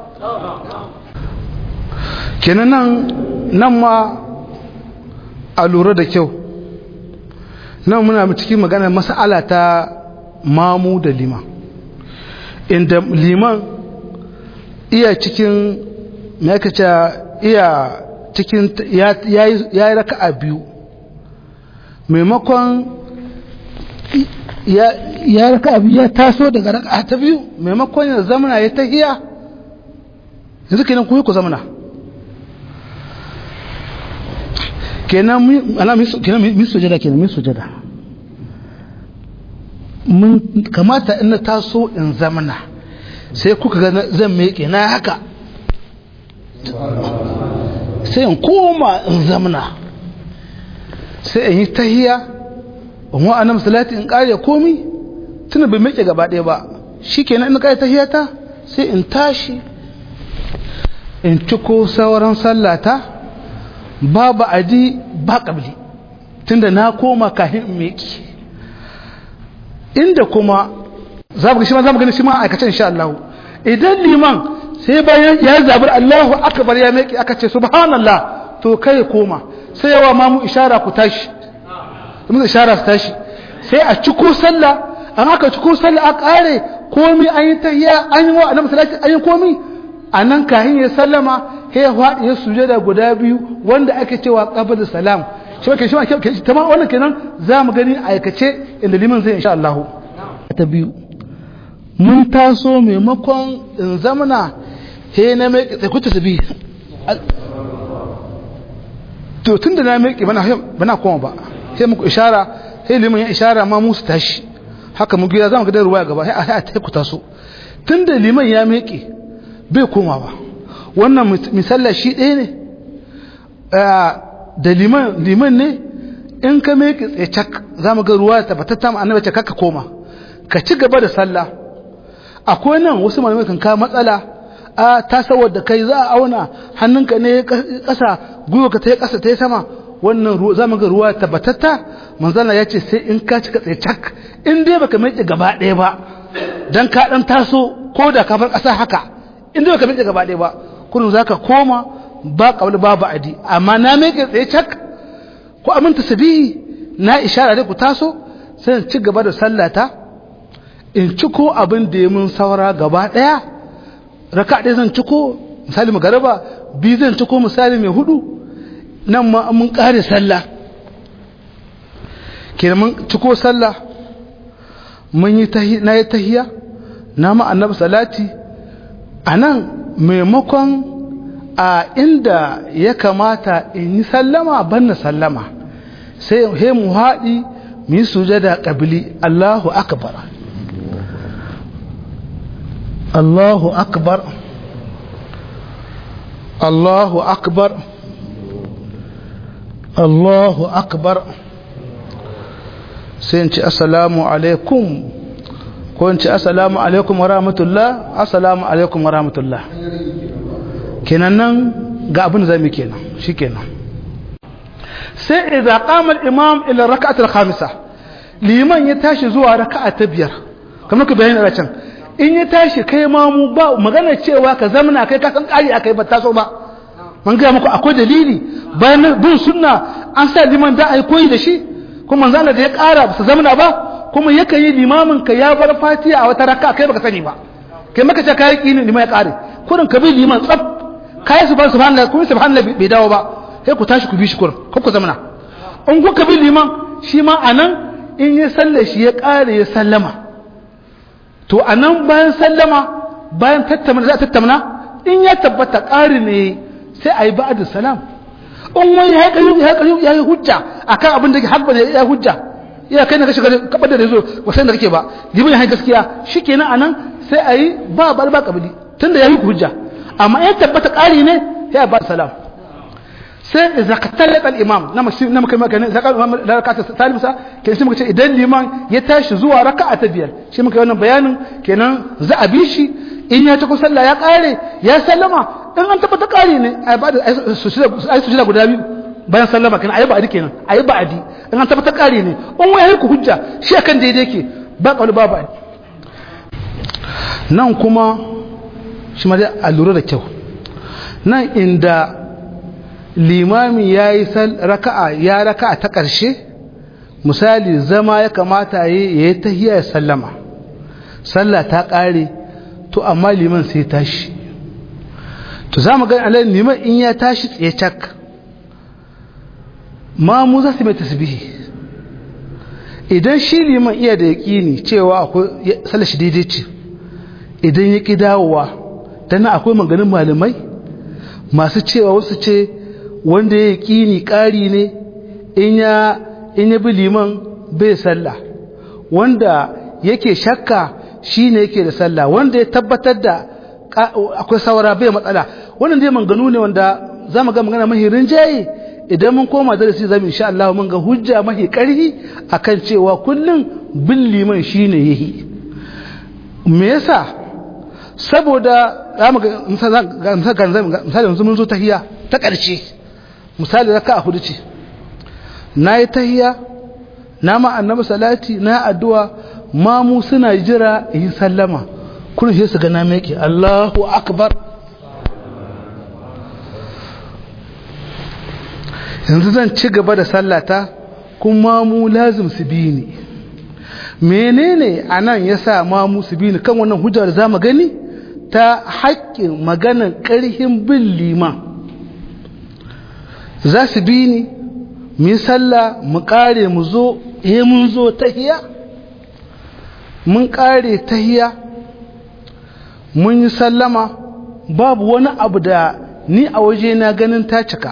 kenan nan nan ma a lura da kyau nan muna cikin magana mas'ala ta mamu da liman inda liman iya cikin me aka ce iya cikin ya yi raka'a biyu maimakon ya raka'a biyu ya taso daga raka'a ta biyu maimakon ya zamana ya tahiya yanzu kenan ku yi ku zamana kenan min sujada kenan min sujada mun kamata in na taso in zamana sai kuka ga zan meke na haka sai in koma in zamana sai in yi tahiya in wa anam salati in kare komi tuna bai meke gaba ɗaya ba shikenan in kare tahiyata sai in tashi in ciko sauran sallata babu adi ba kabli tunda na koma kafin in meke inda kuma za mu ga shi ma za mu gani shi ma aikace insha Allah idan liman sai bayan ya zabar Allahu akbar ya meke aka ce subhanallah to kai koma sai yawa ma mu ishara ku tashi mun ishara su tashi sai a ciko sallah an aka ciko sallah a kare komi an yi tahiyya an yi wa annabi sallallahu an yi komi anan kahin ya sallama sai ya faɗi ya sujada guda biyu wanda ake cewa qabla salam shi ke shi ke tamam wannan kenan za mu gani aikace inda liman zai insha Allah ta biyu mun taso maimakon in zamana he na mai tsakuta su bi to tun da na mai bana bana koma ba sai muku ishara sai liman ya ishara ma musu tashi haka mu gida zamu ga da ruwaya gaba sai a ta ku taso tun da liman ya meke bai koma ba wannan misalla shi ɗaya ne da liman liman ne in ka meke tsaye cak zamu ga ruwa tabbatatta ma annabi ce ka koma ka ci gaba da sallah akwai nan wasu malamai kan kawo matsala a ta saboda kai za a auna hannunka ne ƙasa gwiwa ka ta yi ƙasa ta yi sama wannan ruwa za mu ga ruwa tabbatatta manzana ya ce sai in ka cika tsaye cak in dai baka mai gaba ɗaya ba dan ka ɗan taso ko da ka bar ƙasa haka in dai baka mai gaba ɗaya ba kullum za ka koma ba ƙabli babu adi amma na mai tsaye cak ko aminta sabihi na ishara dai ku taso sai in ci gaba da sallata in ciko abin da ya mun saura gaba ɗaya raka ɗaya zan ciko misali magaraba biyu zan ciko misali mai hudu nan ma mun ƙare sallah kenan mun ciko sallah mun yi na yi tahiya na ma annabi salati a nan maimakon a inda ya kamata in yi sallama ban na sallama sai he mu haɗi mu yi sujada ƙabili Allahu akbar Allahu akbar Allahu akbar Allahu akbar sai in ci assalamu alaikum ko in ci assalamu alaikum wa rahmatullah assalamu alaikum wa rahmatullah kenan nan ga abin da zai kenan shikenan sai idza qama al-imam ila rak'at al-khamisa liman ya tashi zuwa raka'a ta biyar kamar ka bayani a can in ya tashi kai ma mu ba magana cewa ka zamana kai ka san kari akai ba taso ba man ga muku akwai dalili bayan bin sunna an sa liman da ai koyi da shi kuma manzo Allah da ya kara su zamana ba kuma yake yi limamin ka ya bar fatiha a wata raka'a kai baka sani ba kai maka ce kai kini liman ya kare kurin ka bi liman tsaf kai subhanallahi kuma subhanallahi bai dawo ba sai ku tashi ku bi shi kurin ko ku zamana in kuka bi liman shi ma anan in ya salle shi ya kare ya sallama to anan bayan sallama bayan tattauna za a tattauna in ya tabbata ƙari ne sai a yi ba'adu salam in wani ya yi ya yi hujja akan abin da ke haɓa ne ya hujja iya kai na ka shiga kabar da rezo ba san da kake ba liman ya gaskiya shikenan anan sai ayi ba ba ba kabili tunda yayi hujja amma in tabbata ƙari ne ya ba salam sai idza qatalata al-imam na mashi na kai maka ne zakar imam da rakata salisa kenan sai muka ce idan liman ya tashi zuwa raka'a ta biyar shi muka yi wannan bayanin kenan za a bi shi in ya tafi sallah ya kare ya sallama in an tabbata kare ne ai ba da ai su shida guda biyu bayan sallama kenan ayi ba'adi kenan ayi ba'adi in an tabbata kare ne in wai ku hujja shi akan daidai ke ba kauli ba ba'adi nan kuma shi ma dai a lura da kyau nan inda limami ya yi raka'a ya raka'a ta ƙarshe misali zama ya kamata ya yi tahiyya ya sallama sallah ta ƙare to amma liman sai tashi to za mu gani alayin liman in ya tashi tsaye cak ma mu za su mai tasbihi idan shi liman iya da yaƙini cewa akwai sallah shi daidai ce idan ya ƙi dawowa dana akwai maganin malamai masu cewa wasu ce wanda ya ƙini ƙari ne in ya bi liman bai sallah wanda yake shakka shi ne yake da sallah wanda ya tabbatar da akwai saura bai matsala wannan dai manganu ne wanda za mu ga magana mahi rinjaye idan mun koma darasi zamu insha Allah mun ga hujja mahi ƙarfi akan cewa kullum bin liman shine yahi me yasa saboda zamu ga misali yanzu mun zo tahiya ta ƙarshe misali raka a hudu ce na yi tahiya na ma annabi salati na addu'a mamu suna jira yi sallama kun shi su ga na meke Allahu akbar yanzu zan ci gaba da sallata kuma mu lazim su bi ni menene anan yasa mamu su bi ni kan wannan hujjar da zamu gani ta haƙƙin maganar ƙarhin bin liman za su bi ni mu sallah mu ƙare mu zo eh mun zo tahiya mun ƙare tahiya mun yi sallama babu wani abu da ni a waje na ganin ta cika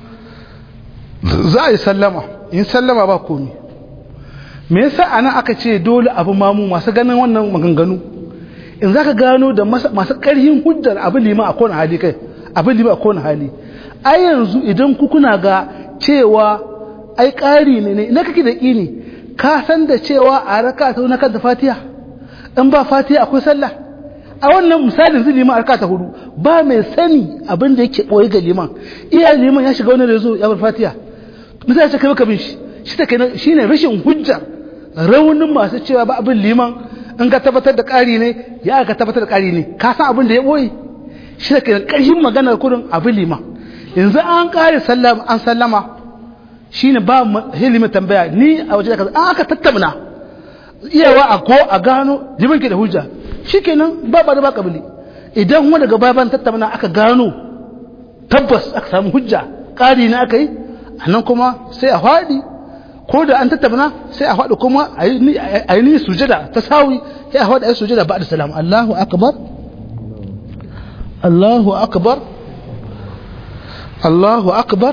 za a yi sallama in sallama ba komi me yasa ana aka ce dole abu mamu masu ganin wannan maganganu in za ka gano da masu ƙarhin hujjar abin lima a kowane hali kai abin lima a kowane hali ai yanzu idan ku kuna ga cewa ai ƙari ne ne ina kake da ƙini ka san da cewa a raka ta na kanta fatiha in ba fatiha akwai sallah a wannan misalin zai liman arka ta hudu ba mai sani abin da yake ɓoye ga liman iya liman ya shiga wani rezo ya bar fatiha misali ce kai maka bin shi shi ta kai shi ne rashin hujja raunin masu cewa ba abin liman in ka tabbatar da ƙari ne ya ka tabbatar da ƙari ne ka san abin da ya ɓoye shi da kai ƙarfin maganar kudin abin liman yanzu an ƙare an sallama shi ne ba hilimin tambaya ni a waje da kaza an aka tattauna iyawa a ko a gano liman ke da hujja shi kenan ba ba da ba kabili idan kuma daga baya ban tattauna aka gano tabbas aka samu hujja ƙari na aka yi a nan kuma sai a faɗi ko da an tattauna sai a faɗi kuma a yi ni sujada ta sawi sai a faɗi a yi sujada ba da salam Allahu akbar Allahu akbar Allahu akbar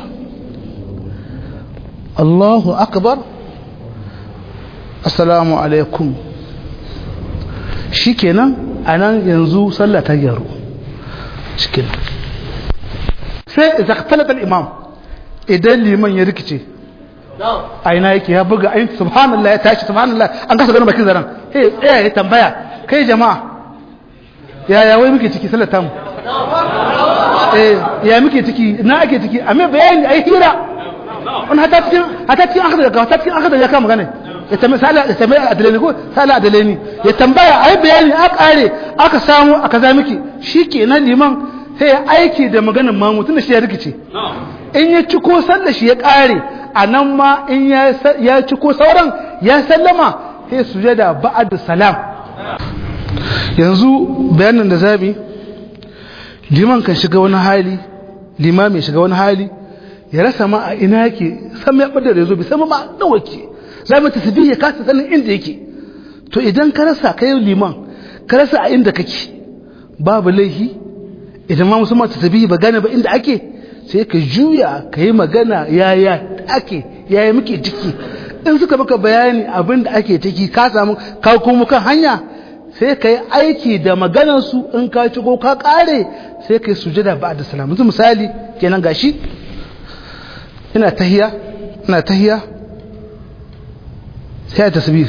Allahu akbar Assalamu alaikum shikenan anan yanzu sallah ta gyaru cikin sai zaktalat al-imam idan liman ya rikice aina yake ya buga ayin subhanallah ya tashi subhanallah an kasa ganin bakin zaran eh tsaya ya tambaya kai jama'a ya ya wai muke ciki sallar tamu eh ya muke ciki na ake ciki amma bayani ai hira on hata cikin hata cikin aka daga hata cikin aka daga kama magana ya tambaya sala ya tambaya adalani ko sala adalani ya tambaya ai bayani a kare aka samu aka za miki shikenan liman sai ya aiki da maganar mamu tunda shi ya rikice in ya ci ko sallar shi ya kare a nan ma in ya ci ko sauran ya sallama sai sujada ba'ad salam yanzu bayanin da zabi liman kan shiga wani hali limami shiga wani hali ya rasa ma a ina yake san ya bada da zo bi sama ma nawa ke za mu tasbih ya kasa sanin inda yake to idan ka rasa kai liman ka rasa a inda kake babu laihi idan ma musamman tasbih ba gane ba inda ake sai ka juya ka yi magana yaya ake yaya muke ciki in suka maka bayani abin da ake ciki ka samu ka kuma kan hanya sai ka yi aiki da maganarsu in ka ci ko ka kare sai ka yi sujada ba da salam yanzu misali kenan gashi ina tahiya ina tahiya sai a tasbih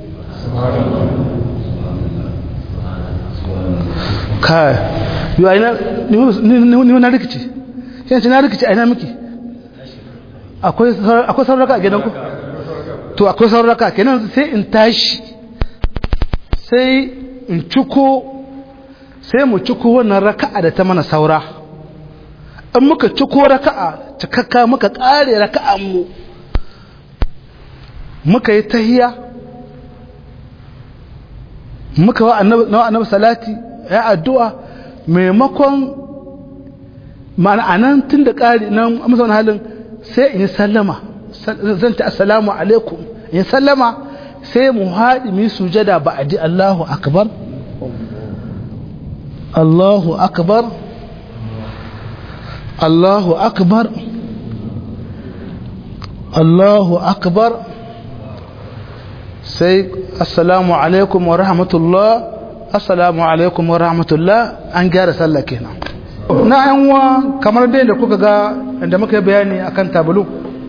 kai yo aina ni na rikici yanzu na rikici aina miki akwai akwai sauraka a gidanku to akwai sauraka kenan sai in tashi sai in ciko sai mu ciko wannan raka'a da ta mana saura in muka ciko raka'a cikakka muka kare raka'an mu muka yi tahiya muka wa annabi salati ya addu'a maimakon ma'ana anan tun da ƙari nan amsa wani halin sai in yi sallama zan ta assalamu alaikum in sallama sai mu haɗi mu sujada ba a ji Allahu akbar Allahu akbar Allahu akbar Allahu akbar sai assalamu alaikum wa rahmatullah assalamu alaikum wa rahmatullah an gyara sallah kenan na yanwa kamar dai da kuka ga da muka yi bayani akan tabulu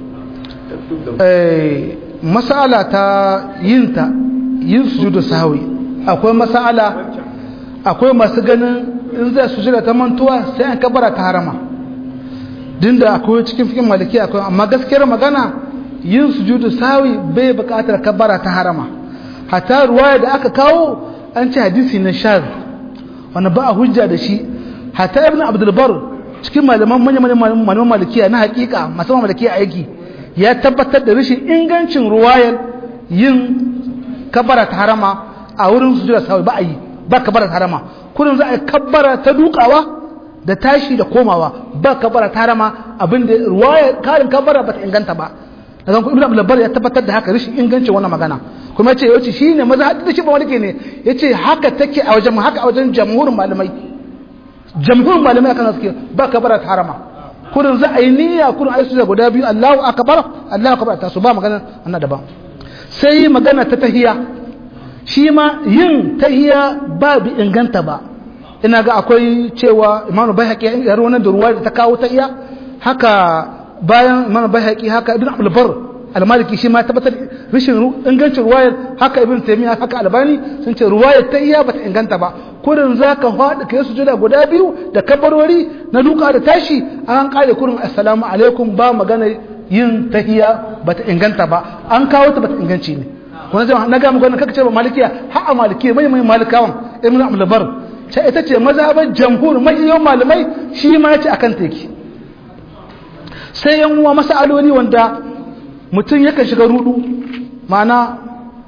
masala ta yinta yin sujudu sahwi akwai masala akwai masu ganin in zai sujuda ta mantuwa sai an kabara ta harama dinda akwai cikin fikin maliki akwai amma gaskiyar magana yin sujudu sahwi bai bukatar kabara ta harama hatta ruwaya da aka kawo an ce hadisi na shaz wanda ba a hujja da shi hatta ibn abdul bar cikin malaman manyan malaman malikiya na hakika masu malikiya aiki ya tabbatar da rashin ingancin ruwayar yin kabara ta harama a wurin sujuda sahwi ba a yi ba kabara ta harama kullum za a yi kabara ta dukawa da tashi da komawa ba kabara ta harama abinda ruwayar karin kabara ba ta inganta ba daga ibn abdul bar ya tabbatar da haka rashin ingancin wannan magana kuma yace yace shine maza da shi ba wani ne yace haka take a wajen haka a wajen jamhurin malamai jamhurin malamai akan suke ba kabara ta harama kurin za a yi niyya kurin ayi sujada guda biyu Allahu akbar Allahu akbar ta su ba magana annan daban sai magana ta tahiya shi ma yin tahiya ba bi inganta ba ina ga akwai cewa Imam Baihaqi ya rawanar da ruwa da ta kawo tahiya haka bayan Imam Baihaqi haka Ibn Abdul Barr al-Maliki shi ma tabbatar rashin ingancin ruwayar haka Ibn Taymiyyah haka Albani sun ce ruwayar tahiya bata inganta ba kurin za ka faɗi ka yi sujada guda biyu da kabarwari na duka da tashi an ƙare kurin assalamu alaikum ba magana yin tahiya ba ta inganta ba an kawo ta ba ta inganci ne wani zama na gama gwanin kaka ce ba malikiya har a malikiya mai mai malikawan ibn abdulbar ce ita ce mazhabar jamhur mai yawan malamai shi ma ce akan teki sai yan uwa masaloli wanda mutum yakan shiga rudu ma'ana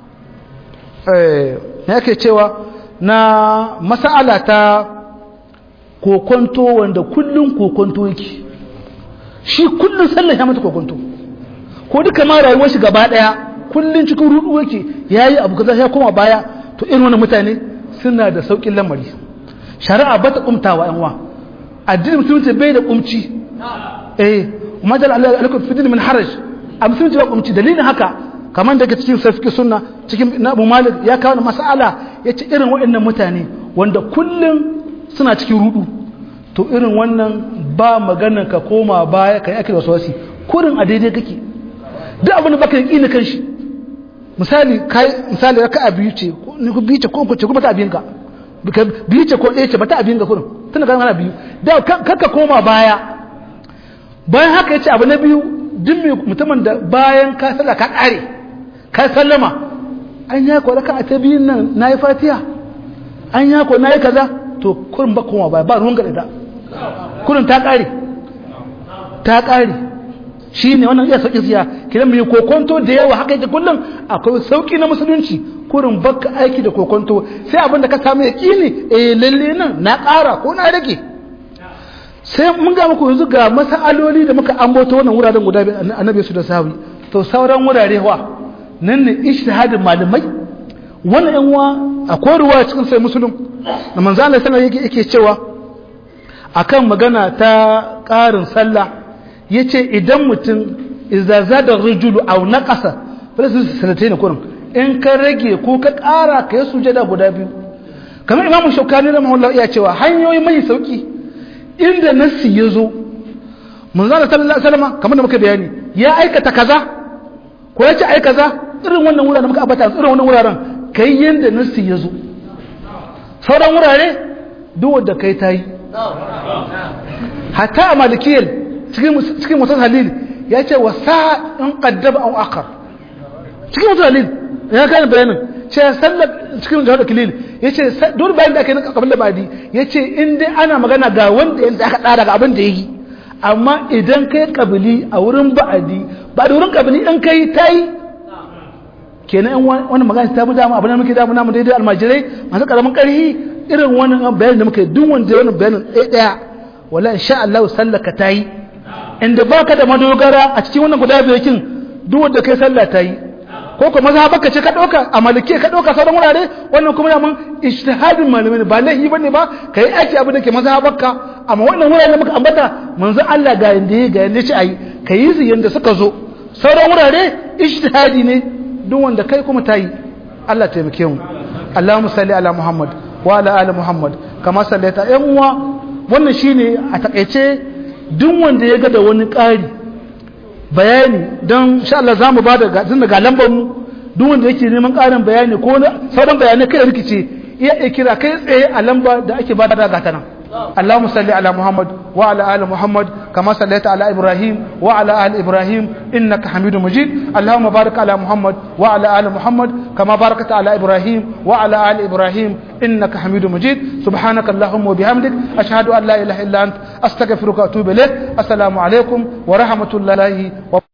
eh yake cewa na masala ta kokonto wanda kullum kokonto yake shi kullum sallah ya mata kokonto ko duka ma rayuwar shi gaba daya kullum cikin rudu yake yayi abu kaza ya koma baya to irin wannan mutane suna da saukin lamari shari'a bata kumtawa yan uwa addinin musulunci bai da kumci eh madal alaikum fi min haraj a musulunci ba kumci dalilin haka kamar daga cikin safi sunna cikin abu malik ya kawo mas'ala ya ce irin waɗannan mutane wanda kullum suna cikin rudu to irin wannan ba maganar ka koma baya ka yi ake wasu wasi kurin a daidai kake duk abin da baka yi ƙini kan shi misali kai misali raka a biyu ce ko biyu ce ko ko ce kuma ta abin ka biyu ce ko ɗaya ce ba ta abin ka kurin tana kan ana biyu da kakka koma baya bayan haka ya ce abu na biyu duk mutumin da bayan ka sallah ka ƙare ka sallama an ya kwa raka a ta biyun nan na yi fatiya an ya kwa na yi kaza to kurin ba kuma ba ba ruwan gada ta kurin ta ƙare ta ƙare shi ne wannan iya sauƙi siya kiran mai kokonto da yawa haka yake kullum akwai sauƙi na musulunci kurin baka aiki da kokonto sai abin da ka samu ya ƙini eh lalle nan na ƙara ko na rage sai mun ga muku yanzu ga masaloli da muka ambato wannan wuraren guda biyu annabi su da sahabi to sauran wurare wa nan ne ijtihadin malamai wannan yan uwa akwai ruwa cikin sai musulun da manzo Allah sallallahu alaihi yake cewa akan magana ta ƙarin sallah yace idan mutum idza zada rajulu aw naqasa fa wala su sanatai ne kurin in ka rage ko ka ƙara ka yi sujada guda biyu kamar imamu shaukani da mahullah iya cewa hanyoyi mai sauki inda nassi ya zo manzana sallallahu alaihi wasallam kamar da muka bayani ya aikata kaza ko ya ce ai kaza irin wannan wuraren muka ambata irin wannan wuraren kai yanda nassi ya zo sauran wurare duk wanda kai tayi hatta a malikiyar cikin mutum halil ya ce wa sa in qaddaba aw akhar cikin mutum halil ya gane bayanin ce sallar cikin jihar kilil ya ce dole bayan da aka yi na kabin da badi ya ce in dai ana magana ga wanda yadda aka tsara ga abin da ya yi amma idan kai kabili a wurin ba'adi ba da wurin kabili in kai ta yi kenan in wani magana ta bi dama abin da muke damu namu daidai almajirai masu karamin karhi irin wani bayanin da muka yi duk wanda wani bayanin ɗaya ɗaya wala insha Allah sallaka ta yi inda baka da madogara a cikin wannan guda biyu kin duk wanda kai sallah ta yi ko kuma mazhabarka ce ka dauka a malike ka dauka sauran wurare wannan kuma yaman ijtihadin malamai ne ba laifi bane ba kai aiki abin da ke mazhabarka amma wannan wurare da muka ambata manzo Allah ga yanda ya ga yanda ce ayi kai su yanda suka zo sauran wurare ijtihadi ne duk wanda kai kuma tayi Allah taimake mu Allahumma salli ala Muhammad wa ala ali Muhammad kama sallaita yan uwa wannan shine a takeice duk wanda ya ga da wani ƙari bayani don sha Allah za mu ba da ga lambar mu duk wanda yake neman ƙarin bayani ko sauran bayanai kai da rikice iya iya kira kai tsaye a lamba da ake ba da gata nan اللهم صل على محمد وعلى ال محمد كما صليت على ابراهيم وعلى ال ابراهيم انك حميد مجيد اللهم بارك على محمد وعلى ال محمد كما باركت على ابراهيم وعلى ال ابراهيم انك حميد مجيد سبحانك اللهم وبحمدك اشهد ان لا اله الا انت استغفرك واتوب اليك السلام عليكم ورحمه الله وبركاته